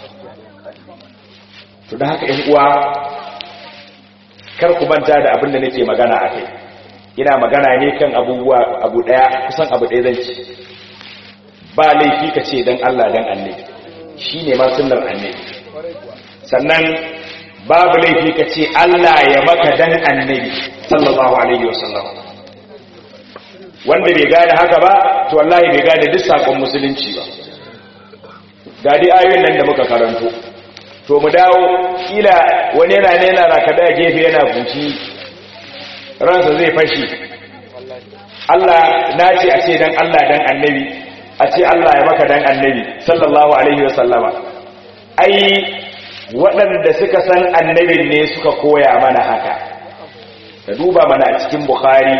to da haka yan uwa kar ku manta da abin da nake magana a kai ina magana ne kan abubuwa abu daya kusan abu daya zan ci ba laifi ka ce dan Allah dan annabi shine ma sunnar annabi sannan babu laifi ka ce Allah ya maka dan annabi sallallahu alaihi wasallam wanda bai gane haka ba to wallahi bai gane duk sakon musulunci ba ga dai ayoyin nan da muka karanto to mu dawo kila wani yana ne yana rakada gefe yana buci ransa zai fashi Allah na ce a ce dan Allah dan annabi a ce Allah ya maka dan annabi sallallahu alaihi wasallama ai waɗanda suka san annabin ne suka koya mana haka ka duba mana a cikin bukhari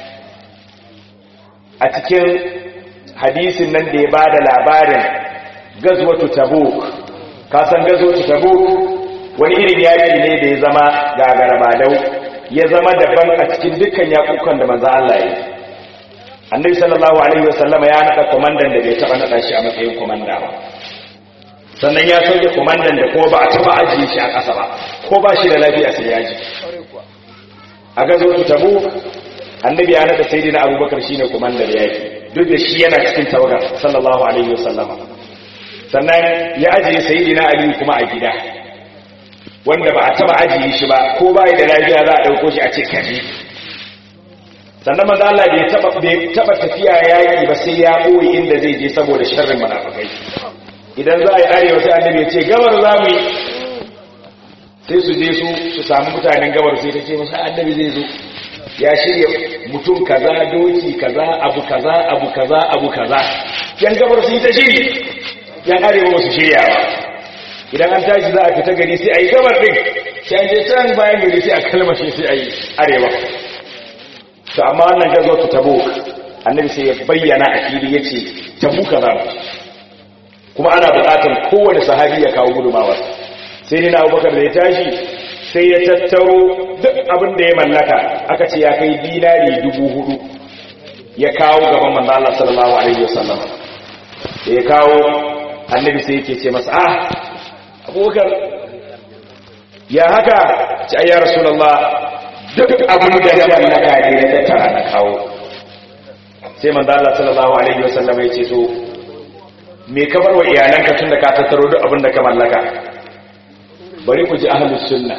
a cikin hadisin nan da ya ba da labarin gazwatu tabuk ka san gazwatu tabuk wani irin yaki ne da ya zama gagarabadau ya zama daban a cikin dukkan yakukan da manzo Allah ya yi annabi sallallahu alaihi wasallama ya nada komandan da bai taba nada shi a matsayin komanda ba sannan ya sauke komandan da kuma ba a taba ajiye shi a ƙasa ba ko ba shi da lafiya sai ya ji a gazwatu tabuk annabi ya nada sayyidina abubakar shine komandar yaki duk da shi yana cikin tawagar sallallahu alaihi wasallama sannan ya ajiye sayyidina ali kuma a gida wanda ba a taba ajiye shi ba ko bai da lafiya za a dauko shi a ce kaje sannan manzo Allah bai taba bai taba tafiya yaki ba sai ya boye inda zai je saboda sharrin munafikai idan za a yi arewa sai annabi ya ce gabar za mu yi sai su je su su samu mutanen gabar sai ta ce masa annabi zai zo ya shirya mutum kaza doki kaza abu kaza abu kaza abu kaza yan gabar su yi ta shiri yan arewa ba su shirya ba idan an tashi za a fita gari sai a yi gabar ɗin sai an je can bayan gari sai a kalmashe sai a yi arewa to amma wannan gazo ta tabo annabi sai ya bayyana a fili ya ce tabu kaza kuma ana buƙatar kowane sahabi ya kawo gudumawa sai ni na abubakar da ya tashi sai ya tattaro duk abin da ya mallaka aka ce ya kai dinari dubu hudu ya kawo gaban manzo Allah sallallahu alaihi wasallam da ya kawo annabi sai yake ce masa ah abubakar ya haka ci ayya rasulullah duk abin da ya mallaka ne ya tattara na kawo sai manzo Allah sallallahu alaihi wasallam ya ce to me ka bar wa iyalanka tunda ka tattaro duk abin da ka mallaka bari ku ji ahlus sunna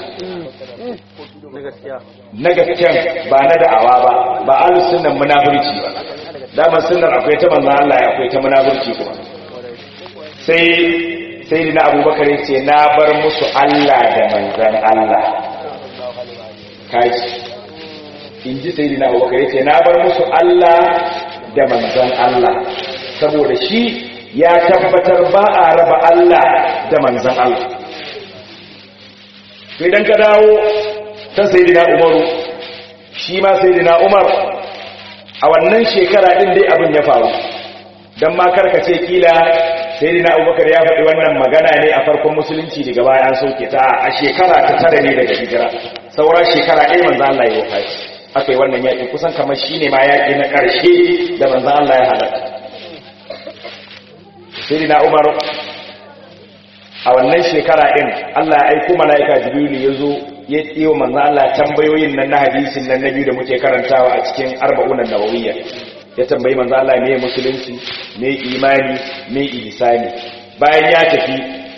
na gaskiya ba na da'awa ba ba ahlus sunnan munafurci ba daman sunnar akwai ta manzon Allah ya akwai ta munafurci kuma sai sai dina abubakar yace na bar musu Allah da manzon Allah kaji inji sai dina abubakar yace na bar musu Allah da manzon Allah saboda shi ya tabbatar ba a raba Allah da manzon Allah to idan ka dawo ta sayyidina umaru shi ma sayyidina umar a wannan shekara din dai abin ya faru dan ma karkace kila sayyidina abubakar ya faɗi wannan magana ne a farkon musulunci daga baya an sauke ta a shekara ta tara ne daga hijira saura shekara ɗaya manzo Allah ya wafati aka yi wannan yaƙi kusan kamar shi ne ma yaƙi na ƙarshe da manzan Allah ya halatta sai na umar a wannan shekara ɗin Allah ya aiko mala'ika jibrilu ya zo ya tsiyo manzan Allah tambayoyin nan na hadisin nan na biyu da muke karantawa a cikin arba'unan nawawiyya ya tambayi manzan Allah me musulunci me imani me ihsani bayan ya tafi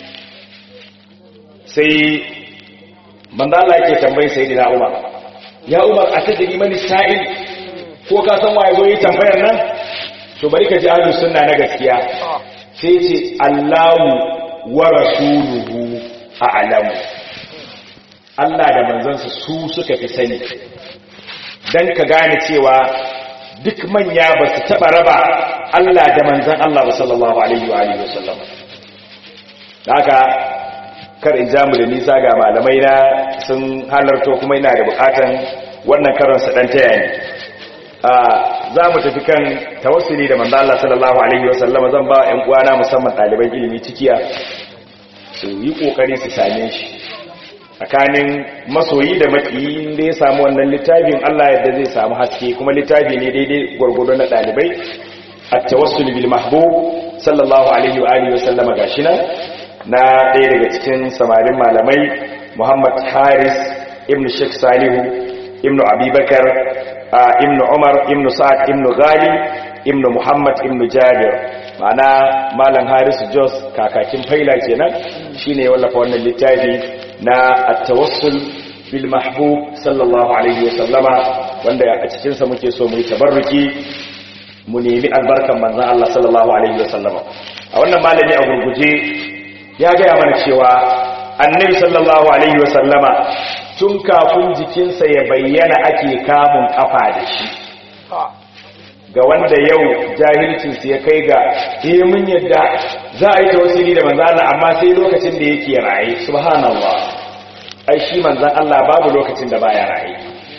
sai manzan Allah yake tambayi sayyidina Umar ya Umar a tadri mani sa'il ko ka san waye zo yi tambayar nan to bari ka ji ahlus sunna na gaskiya sai ce Allahu wa rasuluhu a'lamu Allah da manzansa su suka fi sani dan ka gane cewa duk manya ba su taba raba Allah da manzan Allah ba sallallahu alaihi wa alihi wasallam haka kar in jamu da nisa ga malamai na sun halarto kuma ina da bukatan wannan karon sa dan taya ni za mu tafi kan tawassuli da manzo Allah sallallahu alaihi wasallam zan ba ƴan uwana musamman ɗaliban ilimi cikiya su yi kokari su same shi tsakanin masoyi da makiyi da ya samu wannan littafin Allah yadda zai samu haske kuma littafi ne daidai gwargwado na ɗalibai at-tawassul bil mahbub sallallahu alaihi wa alihi wasallam gashi nan na ɗaya daga cikin samarin malamai Muhammad Haris ibn Sheikh Salihu ibn Abubakar ibn Umar ibn Sa'ad ibn Ghali ibn Muhammad ibn Jabir ma'ana malam Haris Jos kakakin faila kenan shine wallafa wannan littafi na at-tawassul bil mahbub sallallahu alaihi wasallama wanda a cikin sa muke so mu yi tabarruki mu nemi albarkan manzon Allah sallallahu alaihi wasallama a wannan malami a gurguje ya gaya mana cewa annabi sallallahu alaihi wasallama tun kafin jikinsa ya bayyana ake kamun kafa da shi ga wanda yau jahilcinsu ya kai ga eh mun yadda za a yi tawassuli da manzan Allah amma sai lokacin da yake raye subhanallah ai shi manzan Allah babu lokacin da baya raye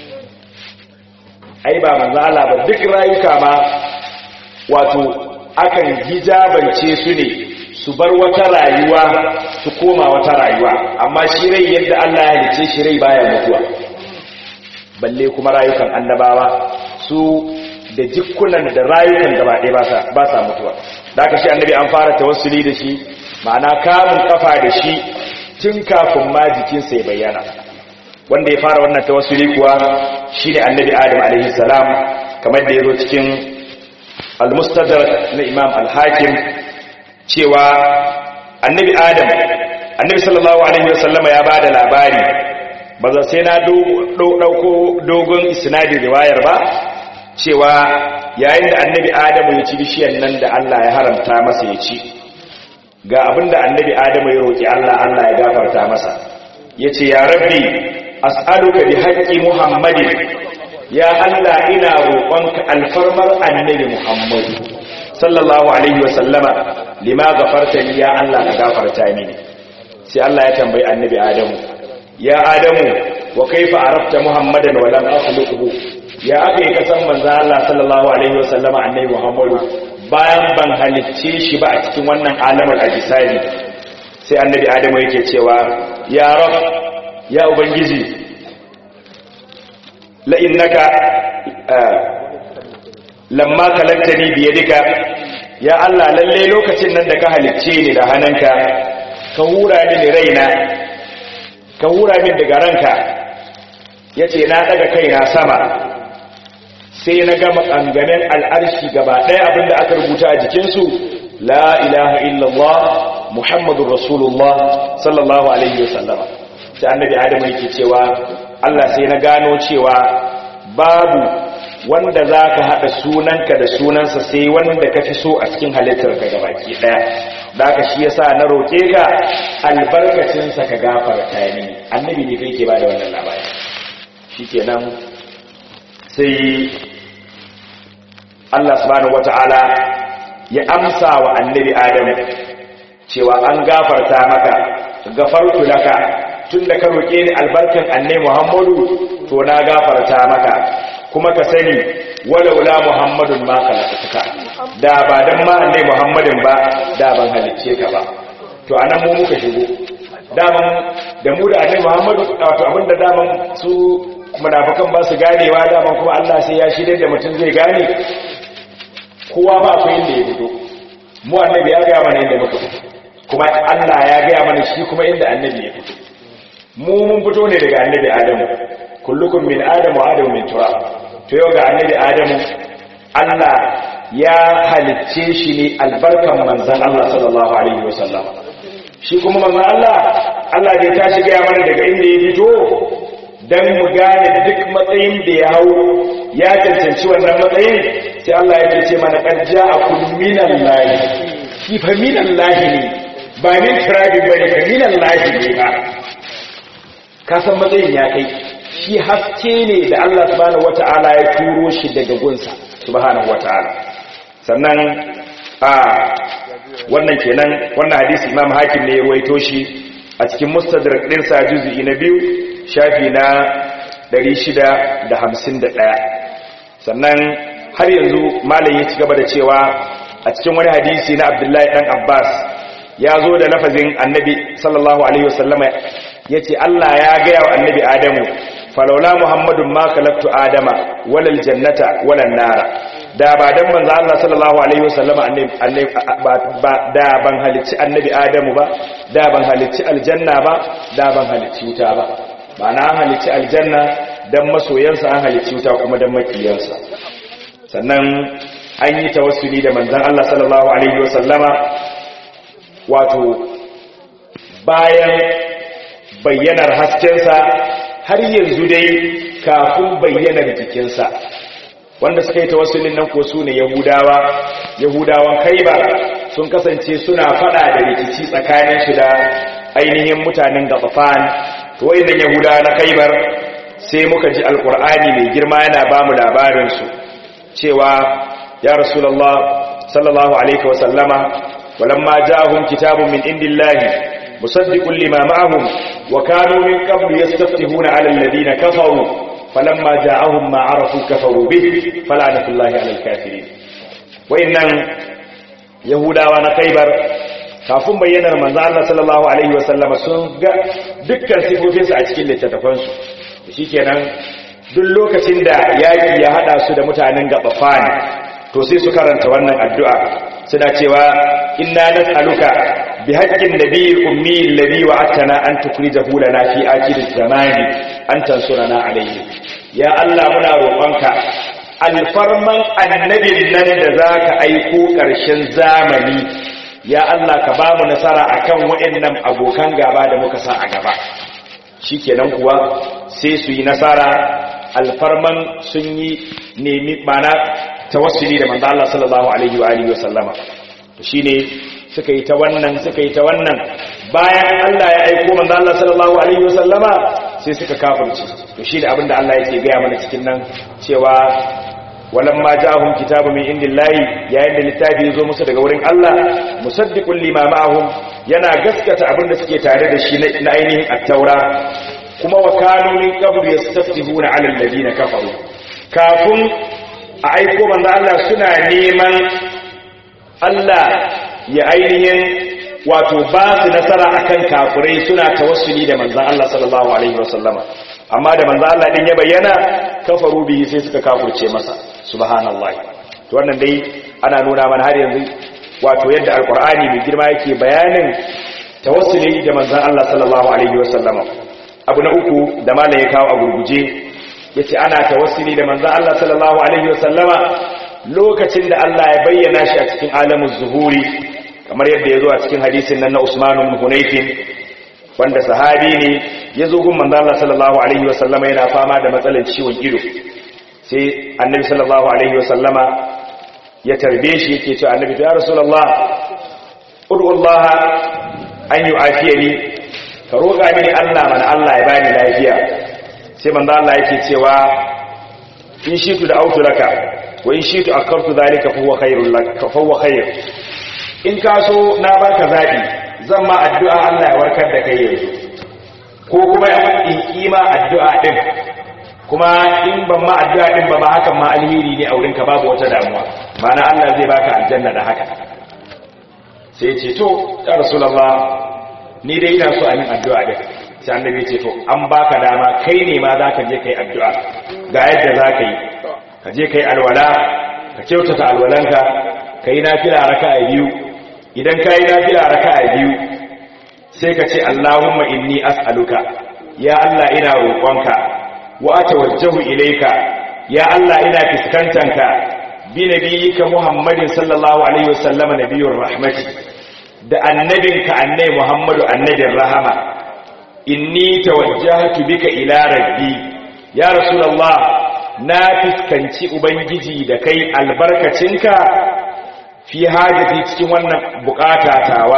ai ba manzan Allah ba duk rayuka ma wato akan hijabance su ne su bar wata rayuwa su koma wata rayuwa amma shi rai yadda Allah ya halice shi rai baya mutuwa balle kuma rayukan annabawa su da jikunan da rayukan gaba ɗaya ba sa mutuwa da aka shi annabi an fara tawassuli da shi ma'ana kamun kafa da shi tun kafin ma jikinsa ya bayyana wanda ya fara wannan tawassuli kuwa shine annabi adam alaihi salam kamar da ya zo cikin al-mustadrak na imam al-hakim cewa annabi adam annabi sallallahu alaihi wasallama ya bada labari ba za sai na dauko dogon isnadin riwayar ba cewa yayin da annabi adamu ya ci bishiyar nan da Allah ya haramta masa ya ci ga abinda annabi adamu ya roki Allah Allah ya gafarta masa yace ya rabbi as'aluka bi haqqi muhammadin ya Allah ina roƙonka alfarmar annabi muhammadu sallallahu alaihi wa sallama lima gafarta li ya Allah ka gafarta mini sai Allah ya tambayi annabi Adamu ya Adamu wa kaifa arafta Muhammadan wa lam akhluquhu ya aka yi kasan manzo Allah sallallahu alaihi wa sallama annabi Muhammadu bayan ban halicce shi ba a cikin wannan alamar ajisani sai annabi Adamu yake cewa ya rab ya ubangiji la innaka lamma kalaktani biyadika ya Allah lalle lokacin nan da ka halicce ni da hannunka ka hura mini raina ka hura min daga ranka yace na daga kaina sama sai na ga makangamen al'arshi gaba ɗaya abinda aka rubuta a jikinsu la ilaha illallah muhammadur rasulullah sallallahu alaihi wasallama sai annabi adamu yake cewa Allah sai na gano cewa babu wanda za ka haɗa sunanka da sunansa sai wanda ka fi so a cikin halittarka ga baki ɗaya da aka shi yasa na roƙe ka albarkacinsa ka gafarta ni annabi ne kai ke ba da wannan labari shi kenan sai Allah subhanahu wata'ala ya amsa wa annabi Adam cewa an gafarta maka gafartu laka tunda ka roƙe ni albarkan annabi Muhammadu to na gafarta maka kuma ka sani walaula muhammadun ma khalaqtuka da ba dan ma annabi muhammadin ba da ban halicce ka ba to anan mu muka shigo daman da mu da annabi muhammadu wato abinda daman su munafikan ba su ganewa dama kuma Allah sai ya shirye da mutum zai gane kowa ba akwai inda ya fito mu annabi ya gaya mana inda muka fito kuma Allah ya gaya mana shi kuma inda annabi ya fito mu mun fito ne daga annabi Adamu kullukum min Adamu wa Adamu min turab to yau ga annabi Adamu Allah ya halicce shi ne albarkan manzon Allah sallallahu alaihi wasallam shi kuma manzon Allah Allah ne ta shiga mana daga inda ya fito dan mu gane duk matsayin da ya hau ya cancanci wannan matsayin sai Allah ya ce mana qad ja'akum minallahi shi fa minallahi ne ba min turabi bane fa minallahi ne ba ka san matsayin ya kai shi haske ne da Allah subhanahu wata'ala ya turo shi daga gunsa subhanahu wata'ala sannan a wannan kenan wannan hadisi Imam Hakim ne ya ruwaito shi a cikin Mustadrak din sa juz'i na biyu shafi na 651 sannan har yanzu malam ya ci gaba da cewa a cikin wani hadisi na Abdullahi dan Abbas ya zo da lafazin Annabi sallallahu alaihi wasallama yace Allah ya ga wa Annabi Adamu falaula Muhammadun ma khalaqtu Adama walal jannata walal nara da ba dan manzo Allah sallallahu alaihi wasallama annabi ba da ban halicci Annabi Adamu ba da ban halicci aljanna ba da ban halicci wuta ba ma'ana an halicci aljanna dan masoyansa an halicci wuta kuma dan makiyansa sannan an yi tawassuli da manzon Allah sallallahu alaihi wasallama wato bayan bayyanar haskensa har yanzu dai kafin bayyanar jikinsa wanda suka yi tawassulin nan ko su ne yahudawa yahudawan kaiba sun kasance suna fada da rikici tsakanin su da ainihin mutanen gabafan to wayannan yahudawa na kaibar sai muka ji alkur'ani mai girma yana ba mu labarin su cewa ya rasulullah sallallahu alaihi wa sallama walamma ja'ahum kitabun min indillahi musaddiqun lima ma'ahum wa kanu min qablu yastaftihuna 'ala alladhina kafaru falamma ja'ahum ma 'arafu kafaru bihi fala'natullahi 'alal kafirin wayannan yahudawa na kaibar kafin bayyanar manzo Allah sallallahu alaihi wasallama sun ga dukkan sifofinsu a cikin littattafansu shikenan duk lokacin da yaki ya hada su da mutanen gabafani to sai su karanta wannan addu'a suna cewa inna nas'aluka bi haqqin nabiyil ummi alladhi wa'atana an tukhrijahu lana fi akhiriz zamani an tansurana alayhi ya Allah muna roƙonka alfarman annabin nan da zaka aiko ƙarshen zamani ya Allah ka ba mu nasara akan waɗannan abokan gaba da muka sa a gaba shikenan kuwa sai su yi nasara alfarman sun yi nemi mana tawassuli da manzo Allah sallallahu alaihi wa alihi wa sallama to shine suka yi ta wannan suka yi ta wannan bayan Allah ya aiko manzo Allah sallallahu alaihi wa sallama sai suka kafirci to shine abinda Allah yake ga mana cikin nan cewa walamma ja'ahum kitabu min indillahi yayin da littafi yazo musu daga wurin Allah musaddiqul lima ma'ahum yana gaskata abinda suke tare da shi na ainihin at-taura kuma wa kanu min qablu yastaftihuna 'ala alladhina kafaru kafin a aiko manzo Allah suna neman Allah ya ainihin wato ba su nasara akan kafirai suna tawassuli da manzo Allah sallallahu alaihi wasallama amma da manzo Allah din ya bayyana kafaru bihi sai suka kafirce masa subhanallahi to wannan dai ana nuna mana har yanzu wato yadda alqur'ani mai girma yake bayanin tawassuli da manzo Allah sallallahu alaihi wasallama abu na uku da malam ya kawo a gurguje yace ana tawassuli da manzon Allah sallallahu alaihi wasallama lokacin da Allah ya bayyana shi a cikin alamin zuhuri kamar yadda ya zo a cikin hadisin nan na Usman ibn Hunayf wanda sahabi ne ya zo gun manzon Allah sallallahu alaihi wasallama yana fama da matsalar ciwon ido sai annabi sallallahu alaihi wasallama ya tarbe shi yake cewa annabi ya rasulullah ud'u Allah an yu'afiyani ka roƙa mini Allah mana Allah ya bani lafiya sai manzo Allah yake cewa in shitu da autu laka wa in shitu akartu zalika fa huwa khairul lak fa huwa khair in ka so na baka zabi zan ma addu'a Allah ya warkar da kai yanzu ko kuma in kima addu'a din kuma in ban ma addu'a din ba ma hakan ma alheri ne a wurinka babu wata damuwa ma'ana Allah zai baka aljanna da haka sai ya ce to ya rasulullah ni dai ina so a min addu'a din sai annabi ya ce to an baka dama kai ne ma za ka je kai addu'a ga yadda za ka yi ka je kai alwala ka kyautata alwalanka ka yi nafila raka'a biyu idan ka yi nafila raka'a biyu sai ka ce Allahumma inni as'aluka ya Allah ina roƙonka wa atawajjahu ilayka ya Allah ina fiskantanka bi nabiyyika Muhammadin sallallahu alaihi wasallam nabiyur rahmati da annabinka annabi Muhammadu annabin rahama inni tawajjahtu bika ila rabbi ya rasulullah na fiskanci ubangiji da kai albarkacinka fi hajati cikin wannan bukata tawa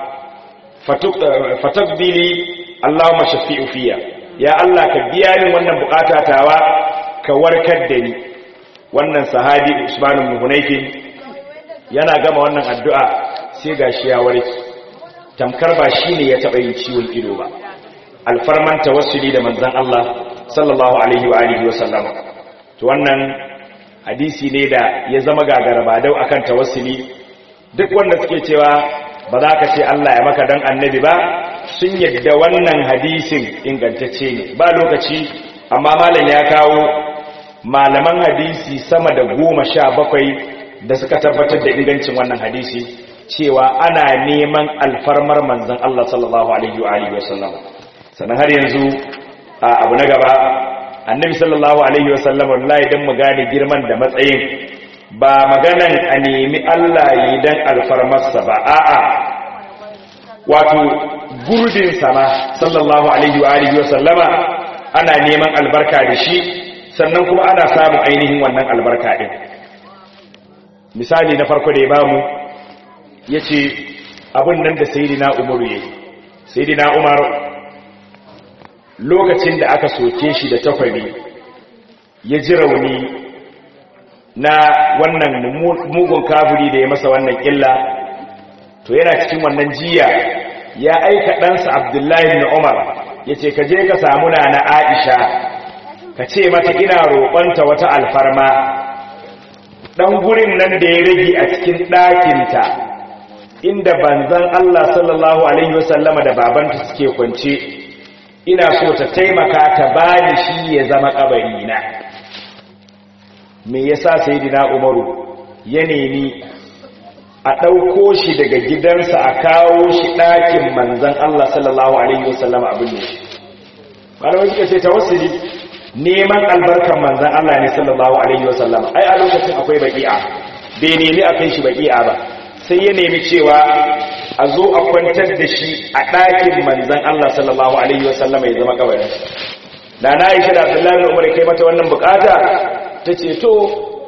fatakbili Allahumma shafi'u fiya ya Allah ka biya min wannan bukata tawa ka warkar da ni wannan sahabi Usman ibn Hunayfin yana gama wannan addu'a sai gashi ya warke tamkar ba shine ya taba yin ciwon ido ba alfarman tawassuli da manzon Allah sallallahu alaihi wa alihi wa sallama to wannan hadisi ne da ya zama gagara ba dau akan tawassuli duk wanda suke cewa ba za ka ce Allah ya maka dan annabi ba sun yadda wannan hadisin ingantacce ne ba lokaci amma malam ya kawo malaman hadisi sama da goma sha bakwai da suka tabbatar da ingancin wannan hadisi cewa ana neman alfarmar manzan Allah sallallahu alaihi wa alihi wasallam sannan har yanzu abu na gaba annabi sallallahu alaihi wasallam wallahi dan mu gane girman da matsayin ba maganan a nemi Allah yi dan alfarmarsa ba a'a wato gurbin sama sallallahu alaihi wa alihi wasallama ana neman albarka da shi sannan kuma ana samun ainihin wannan albarka din misali na farko da ya bamu yace abin nan da sayyidina Umar yayi sayyidina Umar lokacin da aka soke shi da takwari ya ji rauni na wannan mugun kafiri da ya masa wannan illa to yana cikin wannan jiya ya aika ɗansa abdullahi na umar ya ce ka je ka samu na na aisha ka ce mata ina roƙonta wata alfarma ɗan gurin nan da ya rage a cikin ɗakinta inda banzan allah sallallahu alaihi wasallama da babanta suke kwance ina so ta taimaka ta bani shi ya zama ƙabari na me yasa sayyidina umaru ya nemi a ɗauko shi daga gidansa a kawo shi ɗakin manzan Allah sallallahu Alaihi wasallam abin ne malamai suka ce tawassuli neman albarkan manzan Allah ne sallallahu Alaihi wasallam ai a lokacin akwai baƙi'a bai nemi a kai shi baƙi'a ba sai ya nemi cewa a zo a kwantar da shi a ɗakin manzan Allah sallallahu Alaihi wasallam ya zama kabarin da na yi shi da abdullahi da umar kai mata wannan bukata ta ce to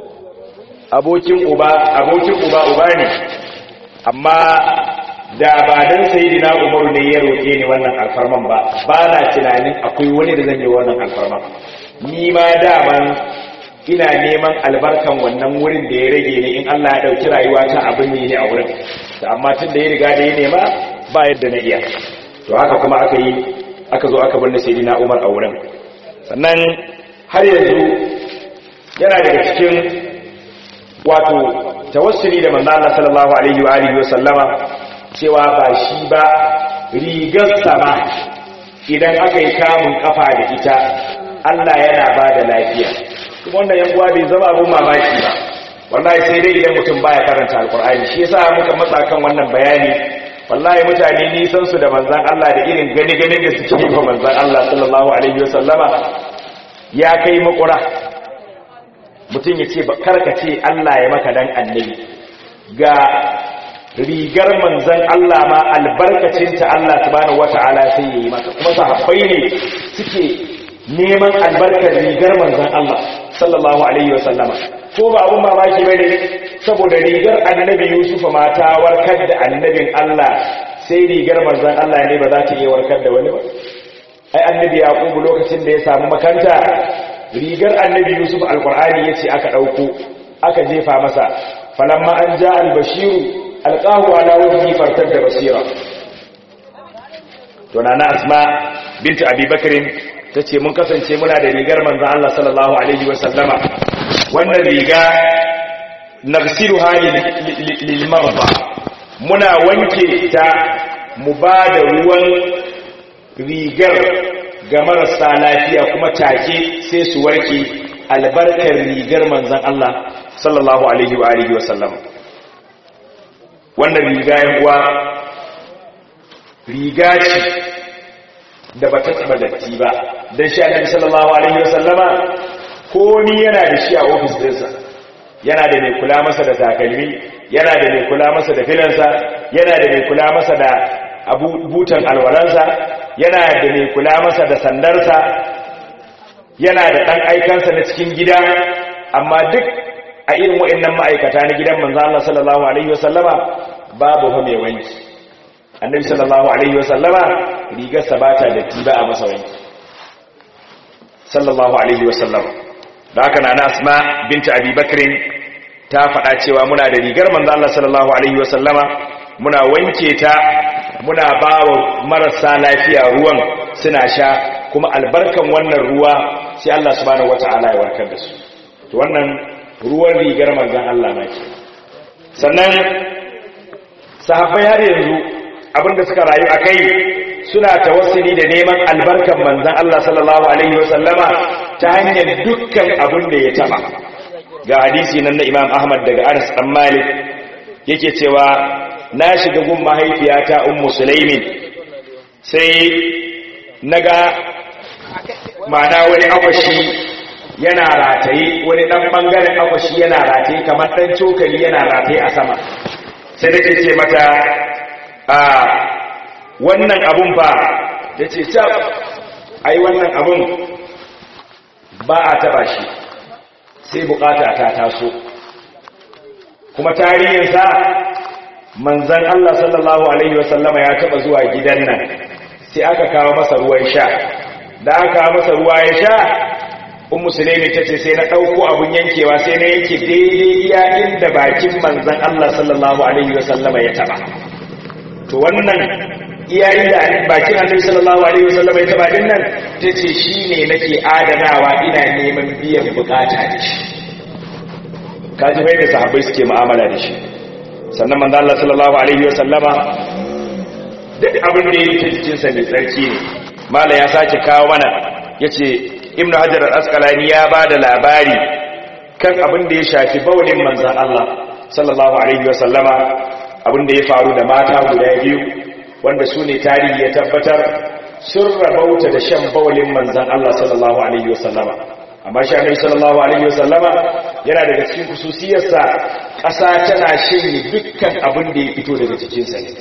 abokin uba abokin uba uba ne amma da ba dan sayyidina Umar ne ya roke ni wannan alfarman ba ba na tunanin akwai wani da zan yi wannan alfarman ni ma daman ina neman albarkan wannan wurin da ya rage ni in Allah ya dauki rayuwa ta abin ne a wurin amma tun da ya riga da ya nema ba yadda na iya to haka kuma aka yi aka zo aka bar sayyidina Umar a wurin sannan har yanzu yana daga cikin wato tawassuli da manzo Allah sallallahu alaihi wa alihi wasallama cewa ba shi ba rigar sama idan aka yi kamun kafa da ita Allah yana ba da lafiya kuma wannan yan uwa bai zama abun mamaki ba wallahi sai dai idan mutum baya karanta alkur'ani shi yasa muka matsa kan wannan bayani wallahi mutane nisan su da manzon Allah da irin gani ganin da suke yi wa manzon Allah sallallahu alaihi wasallama ya kai makura mutum ya ce karka ce Allah ya maka dan annabi ga rigar manzan Allah ma albarkacinta Allah subhanahu wata'ala sai ya yi maka kuma sahabbai ne suke neman albarkar rigar manzan Allah sallallahu alaihi wa sallama ko ba abun mamaki bane saboda rigar annabi Yusuf ma ta warkar da annabin Allah sai rigar manzan Allah ne ba za ta iya warkar da wani ba ai annabi Yaqub lokacin da ya samu makanta rigar annabi yusuf alkur'ani ya ce aka ɗauko aka jefa masa falamma an ja albashiru alƙahu ala wajhi fartar da basira to na asma binta abubakarin ta ce mun kasance muna da rigar manzan Allah sallallahu alaihi wasallama wannan riga nagsiru hali lilmarba muna wanke ta mu ba da ruwan rigar ga marasa lafiya kuma take sai su warke albarkar rigar manzan Allah sallallahu alaihi wa alihi wa sallam wannan riga yan uwa riga ce da bata taba datti ba dan shi annabi sallallahu alaihi wa sallama komi yana da shi a ofis dinsa yana da mai kula masa da takalmi yana da mai kula masa da filansa yana da mai kula masa da butan alwalansa yana da mai kula masa da sandarsa yana da ɗan aikansa na cikin gida amma duk a irin waɗannan ma'aikata na gidan manzo Allah sallallahu alaihi wasallama babu fa mai wanki annabi sallallahu alaihi wasallama rigarsa ba ta da tiba a masa wanki sallallahu alaihi wasallama da haka na asma binta abi bakrin ta faɗa cewa muna da rigar manzo Allah sallallahu alaihi wasallama muna wanke ta muna ba wa marasa lafiya ruwan suna sha kuma albarkan wannan ruwa sai Allah subhanahu wata'ala ya warkar da su to wannan ruwan rigar manzon Allah na ke sannan sahabbai har yanzu abinda suka rayu akai suna tawassuli da neman albarkan manzon Allah sallallahu alaihi wasallama ta hanyar dukkan abin da ya taba ga hadisi nan na Imam Ahmad daga Anas dan Malik yake cewa na shiga gun mahaifiyata ummu sulaimin sai naga mana wani akwashi yana rataye wani dan bangaren akwashi yana rataye kamar dan cokali yana rataye a sama sai nake ce mata a wannan abun ba yace tab ai wannan abun ba a taba shi sai bukata ta taso kuma tarihinsa manzan Allah sallallahu Alaihi wasallama ya taba zuwa gidan nan sai aka kawo masa ruwan sha da aka kawo masa ruwa ya sha un musulmi ta ce sai na ɗauko abun yankewa sai na yanke daidai iya inda bakin manzan Allah sallallahu Alaihi wasallama ya taba to wannan iya inda bakin annabi sallallahu Alaihi wasallama ya taba din nan ta ce shi ne nake adanawa ina neman biyan bukata da shi kaji bai da sahabbai suke mu'amala da shi sannan manzo Allah sallallahu alaihi wa sallama duk abin da yake cikin sa mai tsarki ne mala ya sake kawo mana yace ibnu hajar al-asqalani ya bada labari kan abin da ya shafi baulin manzon Allah sallallahu alaihi wa sallama abin da ya faru da mata guda biyu wanda su ne tarihi ya tabbatar sun rabauta da shan baulin manzon Allah sallallahu alaihi wa sallama amma shi annabi sallallahu alaihi wa sallama yana daga cikin kususiyarsa ƙasa tana shanye dukkan abin da ya fito daga cikinsa ne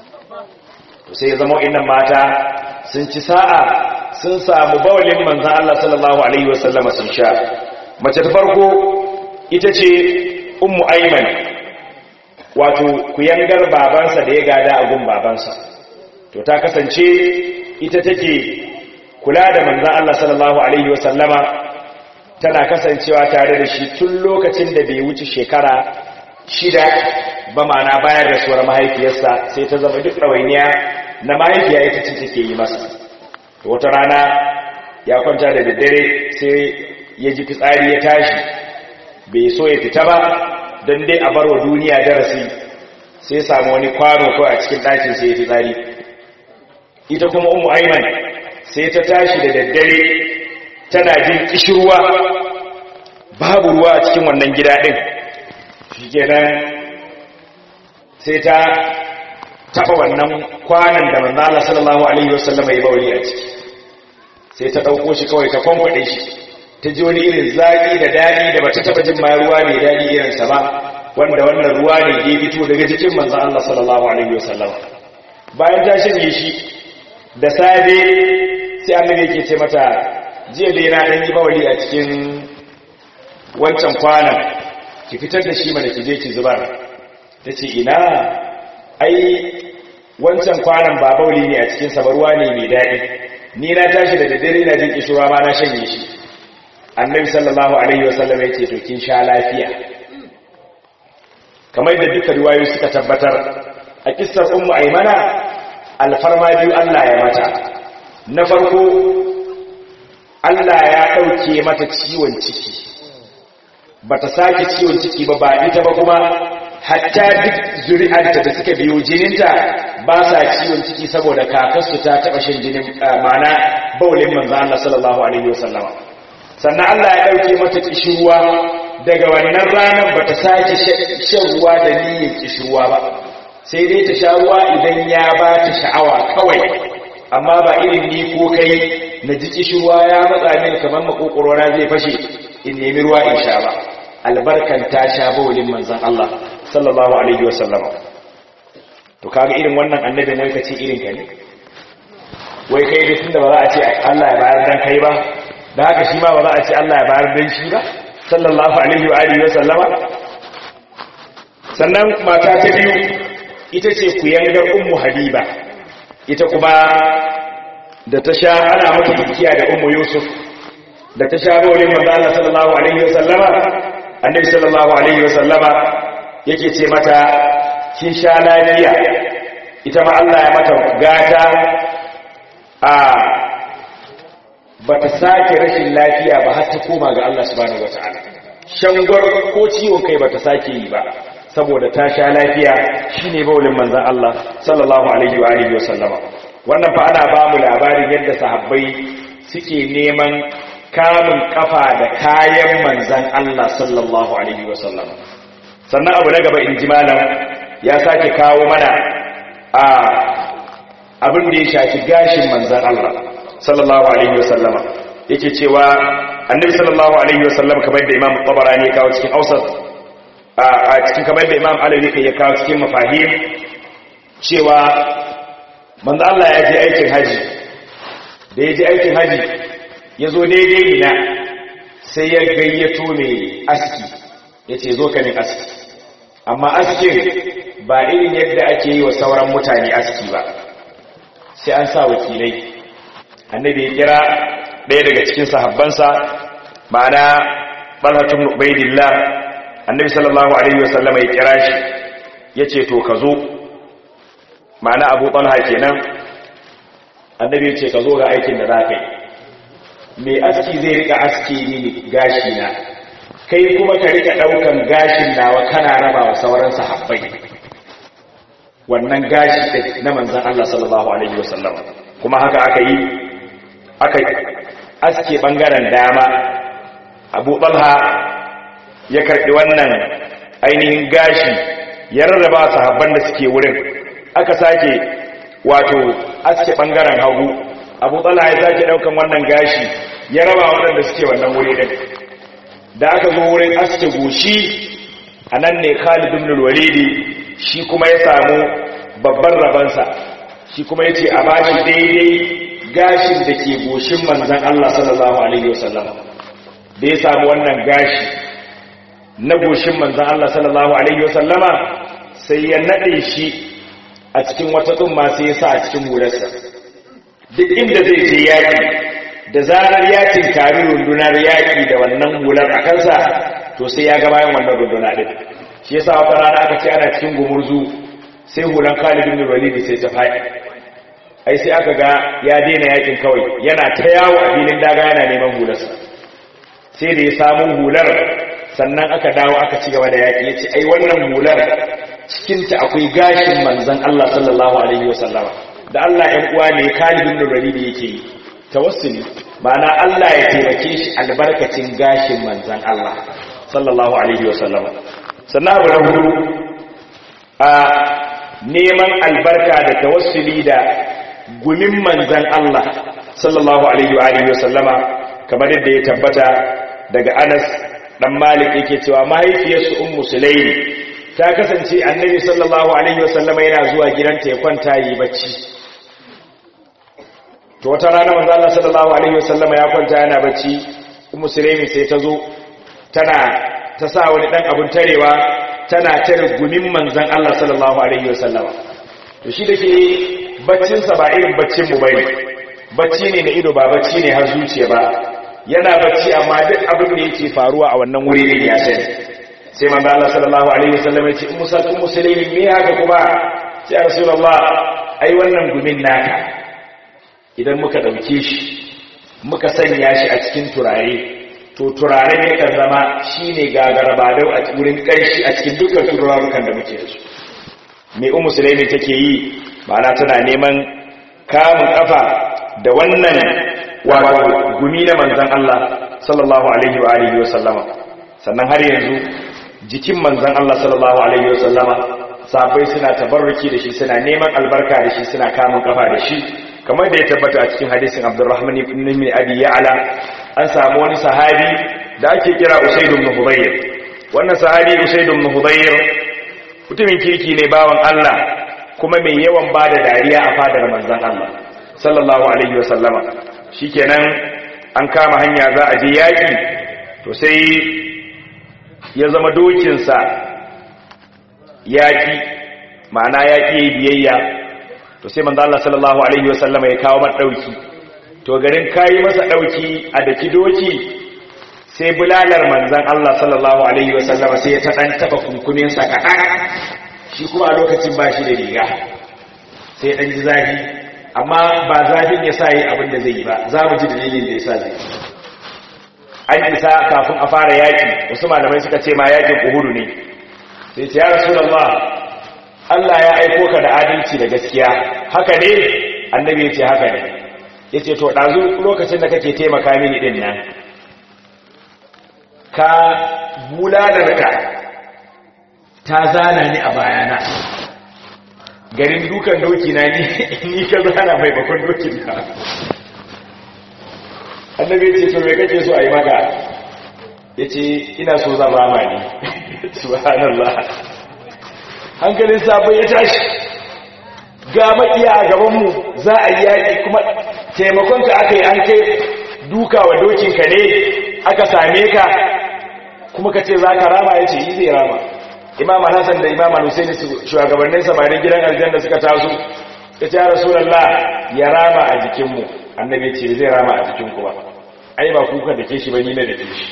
to sai ya zama innan mata sun ci sa'a sun samu bawalin manzan Allah sallallahu alaihi wasallama sun sha mace ta farko ita ce ummu aiman wato kuyangar babansa da ya gada a gun babansa to ta kasance ita take kula da manzan Allah sallallahu alaihi wasallama tana kasancewa tare da shi tun lokacin da bai wuce shekara shida ba mana bayar da suwar mahaifiyarsa sai ta zama duk ɗawainiya na mahaifiya ita ce take yi masa wata rana ya kwanta da daddare sai ya ji fitsari ya tashi bai so ya fita ba don dai a barwa duniya darasi sai samu wani kwano ko a cikin ɗakin sai ya fitsari ita kuma umu aiman sai ta tashi da daddare tana jin kishirwa babu ruwa a cikin wannan gida ɗin shi kenan sai ta taɓa wannan kwanan da manzala sallallahu alaihi wasallama ya bawali a ciki sai ta ɗauko shi kawai ta kwankwaɗe shi ta ji wani irin zaƙi da daɗi da ba ta taɓa jin ma ruwa mai daɗi irinsa ba wanda wannan ruwa ne ya fito daga jikin manzan Allah sallallahu alaihi wasallama bayan ta shanye shi da safe sai annabi yake ce mata jiya dai na ɗan yi bawali a cikin wancan kwanan ki fitar da shi mana ki je ki zubar ta ce ina ai wancan kwanan ba bauli ne a cikin sabarwa ne mai daɗi ni na tashi da daddare na jin kishirwa ma na shanye shi annabi sallallahu alaihi wasallam ya ce to kin sha lafiya kamar da duka riwayoyi suka tabbatar a kissar ummu aymana alfarma biyu Allah ya mata na farko Allah ya ɗauke mata ciwon ciki ba ta sake ciwon ciki ba ba ita ba kuma hatta duk zuri'arta da suka biyo jininta ba sa ciwon ciki saboda kakarsu ta taba shin jinin ma'ana baulin manzo Allah sallallahu alaihi wasallama sannan Allah ya dauke mata kishirwa daga wannan ranar bata sake shan ruwa da niyyar kishirwa ba sai dai ta sha ruwa idan ya ba ta sha'awa kawai amma ba irin ni ko kai na ji kishirwa ya matsa min kamar makokorona zai fashe in nemi ruwa in sha ba albarkan ta sha baulin manzon Allah sallallahu alaihi wasallama to kaga irin wannan annabi ne kace irin ka ne wai kai da tunda ba za a ce Allah ya bayar dan kai ba da haka shi ma ba za a ce Allah ya bayar dan shi ba sallallahu alaihi wa alihi wa sallama sannan mata ta biyu ita ce kuyangar ummu habiba ita kuma da ta sha ana mata dukiya da ummu yusuf da ta sha bawlin manzo Allah sallallahu alaihi wa sallama annabi sallallahu alaihi wa sallama yake ce mata kin sha lafiya ita ma Allah ya mata gata a bata sake rashin lafiya ba har ta koma ga Allah subhanahu wataala shangwar ko ciwon kai bata sake yi ba saboda ta sha lafiya shine baulin manzon Allah sallallahu alaihi wa alihi wasallama wannan fa ana ba mu labarin yadda sahabbai suke neman kamun kafa da kayan manzon Allah sallallahu alaihi wasallama sannan abu na gaba in ji malam ya sake kawo mana a abin da ya shafi gashin manzan Allah sallallahu alaihi wasallama yake cewa annabi sallallahu alaihi wasallama kamar da imam tabarani ya kawo cikin ausat a cikin kamar da imam alawi ya kawo cikin mafahim cewa manzan Allah ya je aikin haji da ya je aikin haji ya zo daidai ina sai ya gayyato mai aski ya ce zo ka min aski amma askin ba irin yadda ake yi wa sauran mutane aski ba sai an sa wakilai annabi ya kira ɗaya daga cikin sahabbansa ma'ana ɓalhatun ubaidillah annabi sallallahu alaihi wasallama ya kira shi ya ce to ka zo ma'ana abu ɓalha kenan annabi ya ce ka zo ga aikin da za ka yi mai aski zai rika aski mini gashi na kai kuma ka rika daukan gashin nawa kana raba wa sauran sahabbai wannan gashi din na manzon Allah sallallahu alaihi wasallam kuma haka aka yi aka aske bangaren dama Abu Talha ya karbi wannan ainihin gashi ya rarraba sahabban da suke wurin aka sake wato aske bangaren hagu Abu Talha ya sake daukan wannan gashi ya raba waɗanda suke wannan wuri din da aka zo wurin aske goshi a nan ne khalid ibn walidi shi kuma ya samu babban rabansa shi kuma ya ce a bashi daidai gashin da ke goshin manzan Allah sallallahu alaihi wasallam da ya samu wannan gashi na goshin manzan Allah sallallahu alaihi wasallama sai ya nade shi a cikin wata tsumma sai ya sa a cikin hularsa duk inda zai je yaki da zarar ya tinkari rundunar yaƙi da wannan hular a kansa to sai ya ga bayan wannan runduna ɗin shi yasa wata rana aka ce ana cikin gumurzu sai hulan Khalid ibn Walid sai ta faɗi ai sai aka ga ya daina yakin kawai yana ta yawo a filin daga yana neman hularsa sai da ya samu hular sannan aka dawo aka ci gaba da yaƙi ya ce ai wannan hular cikinta akwai gashin manzon Allah sallallahu alaihi wasallama da Allah ‘yan uwa ne Khalid ibn Walid yake yi tawassuli ma'ana Allah ya taimake shi albarkacin gashin manzan Allah sallallahu alaihi wasallam sannan abu na hudu a neman albarka da tawassuli da gumin manzan Allah sallallahu alaihi wasallama kamar yadda ya tabbata daga Anas dan Malik yake cewa mahaifiyarsu ummu Sulaimi ta kasance annabi sallallahu alaihi wasallama yana zuwa gidanta ya kwanta yi bacci to wata rana manzo Allah sallallahu alaihi wasallama ya kwanta yana bacci ummu sulaimi sai ta zo tana ta sa wani dan abun tarewa tana tare gumin manzon Allah sallallahu alaihi wasallama to shi dake baccin sa ba irin baccin mu bane bacci ne na ido ba bacci ne har zuciya ba yana bacci amma duk abin da yake faruwa a wannan wuri ne ya sani sai manzo Allah sallallahu alaihi wasallama ya ce ummu sulaimi me haka kuma sai rasulullah ai wannan gumin naka idan muka ɗauke shi muka sanya shi a cikin turare to turaren yakan zama shi ne gagarabadau a wurin ƙarshi a cikin dukkan turarukan da muke da su mai umu sulaimi take yi ma'ana tana neman kamun kafa da wannan wato gumi na manzan Allah sallallahu alaihi wa alihi wa sallama sannan har yanzu jikin manzan Allah sallallahu alaihi wa sallama sabai suna tabarruki da shi suna neman albarka da shi suna kamun kafa da shi kamar da ya tabbata a cikin hadisin Abdurrahman ibn Abi Ya'la an samu wani sahabi da ake kira Usayd ibn Hudayr wannan sahabi Usayd ibn Hudayr mutumin kirki ne bawan Allah kuma mai yawan bada dariya a fadar manzon Allah sallallahu alaihi wasallama shikenan an kama hanya za a je yaki to sai ya zama dokin sa yaki ma'ana yaki biyayya to sai manzon Allah sallallahu alaihi wasallama ya kawo mata dauki to garin kayi masa dauki a daki doki sai bulalar manzan Allah sallallahu Alaihi wasallama sai ya ta ɗan taɓa kunkuninsa kaɗan shi kuma a lokacin ba shi da riga sai ɗan ji zafi amma ba zafin ya sa yi abin da zai yi ba za mu ji dalilin da ya sa zai an isa kafin a fara yaƙi wasu malamai suka ce ma yaƙin uhudu ne sai ce ya rasu Allah ya aiko ka da adalci da gaskiya haka ne annabi ya ce haka ne ya ce to ɗazu lokacin da kake taimaka mini ɗin nan ka bulalarka ta zana ni a bayana garin dukan doki na ni ka zana mai bakon dokin ka annabi ce to me kake so a yi maka ya ce ina so zama ma ne subhanallah hankalin sabon ya tashi ga makiya a gabanmu za a yi yaƙi kuma taimakonka aka yi an kai duka wa dokinka ne aka same ka kuma ka ce za ka rama ya ce yi zai rama imam hassan da imam al-husaini shugabannin samarin gidan aljanna suka taso ya ce ya rasulallah ya rama a jikinmu annabi ce zai rama a jikinku ba ai ba kuka da ke shi ba ni na da ke shi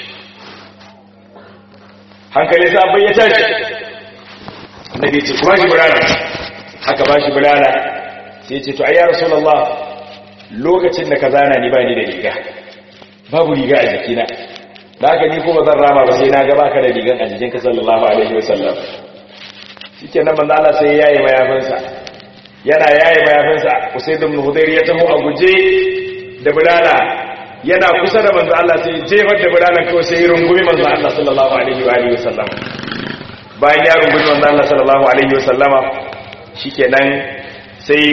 hankali sabon ya tashi annabi ce kuma shi bulala haka ba shi bulala sai ce to ai ya rasulallah lokacin da ka zana ni ba ni da riga babu riga a jikina da haka ni kuma zan rama ba sai na gaba ka da rigan a jikinka sallallahu alaihi wasallam shike nan manzo Allah sai yayi mayafinsa yana yayi mayafinsa Usayd ibn Hudayr ya taho a guje da bulala yana kusa da manzo Allah sai jefar da bulalan kawai sai rungumi manzo Allah sallallahu alaihi wa alihi wasallam bayan ya rungumi manzo Allah sallallahu alaihi wasallama shikenan sai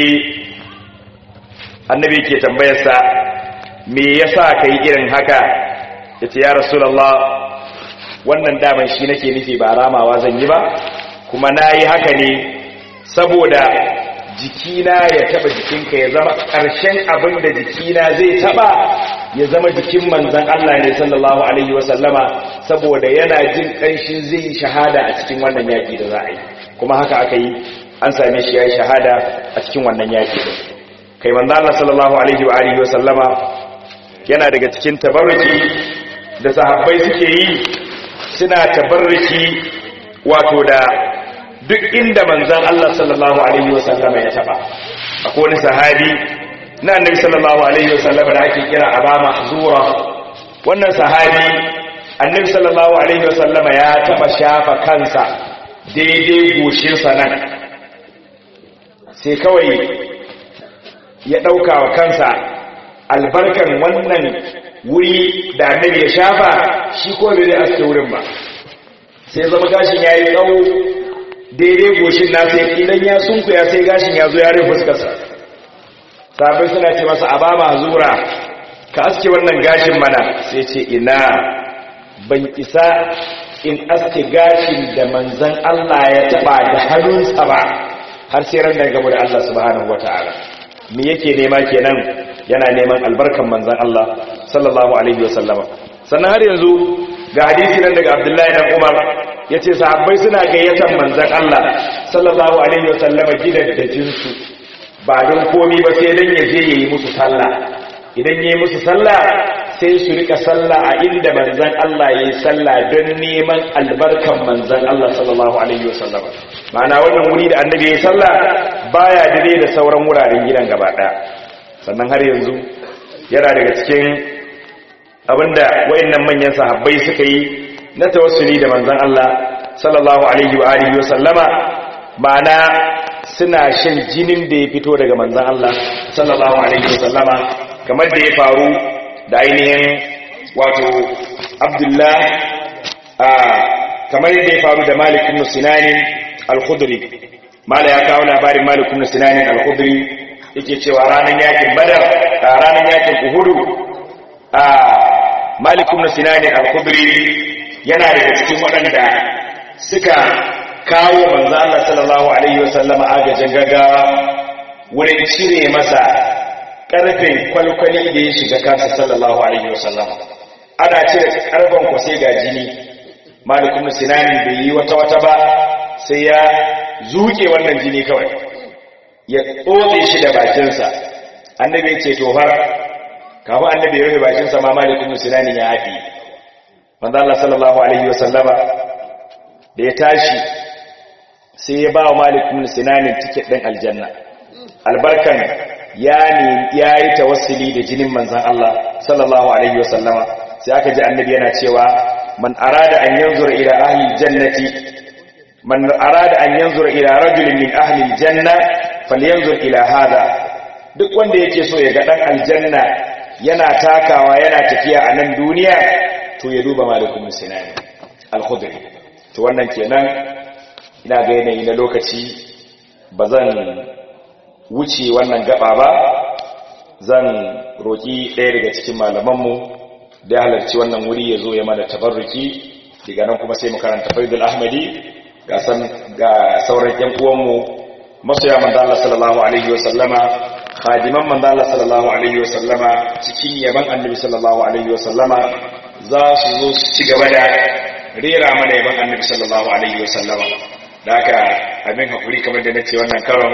annabi ke tambayarsa me yasa kai irin haka yace ya rasulullah wannan daman shi nake nufi ba ramawa zan yi ba kuma nayi haka ne saboda jikina ya taba jikinka ya zama ƙarshen abin da jikina zai taba ya zama jikin manzon Allah ne sallallahu alaihi wasallama saboda yana jin ƙanshin zai yi shahada a cikin wannan yaki da za a yi kuma haka aka yi an same shi ya yi shahada a cikin wannan yaki kai manzon Allah sallallahu alaihi wa alihi wasallama yana daga cikin tabarruki da sahabbai suke yi suna tabarruki wato da duk inda manzan Allah sallallahu alaihi wasallama ya taba akwai wani sahabi na annabi sallallahu alaihi wasallama da ake kira Aba Mahzura wannan sahabi annabi sallallahu alaihi wasallama ya taba shafa kansa daidai goshin sa nan sai kawai ya dauka wa kansa albarkan wannan wuri da annabi ya shafa shi ko bai zai aske wurin ba sai zama gashin yayi tsawo daidai goshin nasa ya idan ya sunkuya sai gashin ya zo ya rufe fuskarsa sabai suna ce masa a ba ma zura ka aske wannan gashin mana sai ce ina ban isa in aske gashin da manzan Allah ya taba da hannunsa ba har sai ran da gaba da Allah subhanahu wataala me yake nema kenan yana neman albarkan manzan Allah sallallahu alaihi wasallama sannan har yanzu ga hadisi nan daga Abdullahi dan Umar ya ce sahabbai suna gayyatar manzan Allah sallallahu Alaihi wasallama gidan da jinsu ba don komi ba sai don ya je ya yi musu sallah idan ya yi musu sallah sai su rika sallah a inda manzan Allah ya yi sallah don neman albarkan manzan Allah sallallahu Alaihi wasallama ma'ana wannan wuri da annabi ya yi sallah baya dire da sauran wuraren gidan gaba ɗaya sannan har yanzu yana daga cikin abinda wayannan manyan sahabbai suka yi na tawassuli da manzon Allah sallallahu alaihi wa alihi wa sallama ma'ana suna shan jinin da ya fito daga manzan Allah sallallahu alaihi wasallama kamar da ya faru da ainihin wato Abdullah a kamar yadda ya faru da Malik ibn Sinan al-Khudri mala ya kawo labarin Malik ibn Sinan al-Khudri yake cewa ranar yakin Badar ranar yakin Uhud a Malik ibn Sinan al-Khudri yana daga cikin waɗanda suka kawo manzo Allah sallallahu alaihi wasallama agajin gaggawa wurin cire masa karfin kwalkwali da ya shiga kansa sallallahu alaihi wasallam ana cire karban ku sai ga jini malikun sinani bai yi wata wata ba sai ya zuke wannan jini kawai ya tsotse shi da bakinsa annabi ya ce to har kafin annabi ya rufe bakinsa ma malikun sinani ya haɗi manzo Allah sallallahu alaihi wasallama da ya tashi sai ya ba wa malikun sinanin tiket ɗin aljanna albarkan ya yi tawassuli da jinin manzan Allah sallallahu alaihi wasallama sai aka ji annabi yana cewa man arada an yanzura ila ahli jannati man arada an yanzura ila rajulin min ahli janna falyanzur ila hada duk wanda yake so ya ga dan aljanna yana takawa yana tafiya a nan duniya to ya duba malikun sinani al-khudri to wannan kenan ina ga yanayi na lokaci ba zan wuce wannan gaba ba zan roƙi ɗaya daga cikin malamanmu da ya halarci wannan wuri ya zo ya mana tabarruki daga nan kuma sai mu karanta faidul ahmadi ga sauran yan uwanmu masoya manzo Allah sallallahu alaihi wa sallama khadiman manzo Allah sallallahu alaihi wa sallama cikin yaban annabi sallallahu alaihi wa sallama za su zo su ci gaba da rera mana yaban annabi sallallahu alaihi wa sallama da haka abin hakuri kamar da nace wannan karon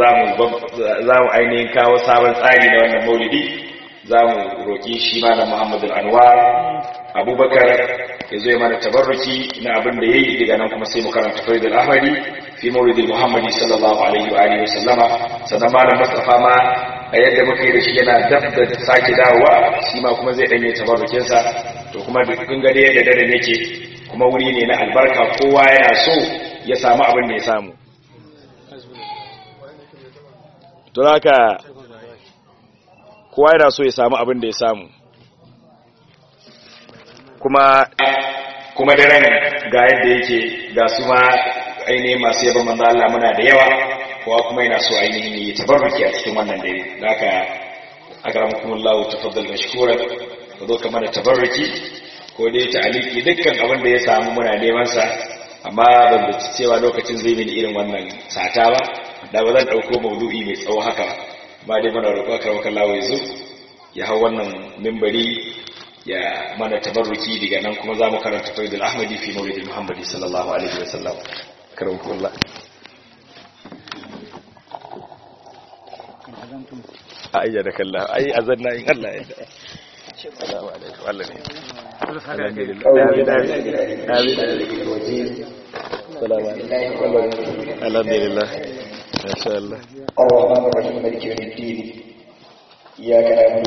za mu ainihin kawo sabon tsari na wannan maulidi za mu roƙi shi malam muhammadu anwar abubakar ya zo mana tabarruki na abin da ya yi daga nan kuma sai mu karanta faridul ahmadi fi maulidin muhammadi sallallahu alaihi wa alihi wasallama sannan malam mustafa ma a yadda muka yi da shi yana dab da sake dawowa shi ma kuma zai ɗanye tabarrukinsa to kuma duk gade yadda dare yake kuma wuri ne na albarka kowa yana so ya samu abin da ya samu to haka kowa yana so ya samu abin da ya samu kuma kuma daren ga yadda yake ga su ma ainihin masu yaba manzo Allah muna da yawa kowa kuma yana so ainihin yi tabarruki a cikin wannan dare haka akramukumullahu tafaddal mashkura ku zo kamar tabarruki ko dai ta'aliki dukkan abin da ya samu muna neman sa amma ban da cewa lokacin zai mini irin wannan sata ba da ba zan dauko maudu'i mai tsawo haka ba dai muna roƙo karwakan lawo ya zo ya hau wannan mimbari ya mana tabarruki daga nan kuma za mu karanta faidul ahmadi fi maulidin muhammadi sallallahu alaihi wa sallam karwakullah ayya da kallah ai azanna in Allah ya assalamu alaikum Allah ne الحمد لله ما شاء الله الرحمن الرحيم مالك يوم الدين إياك نعبد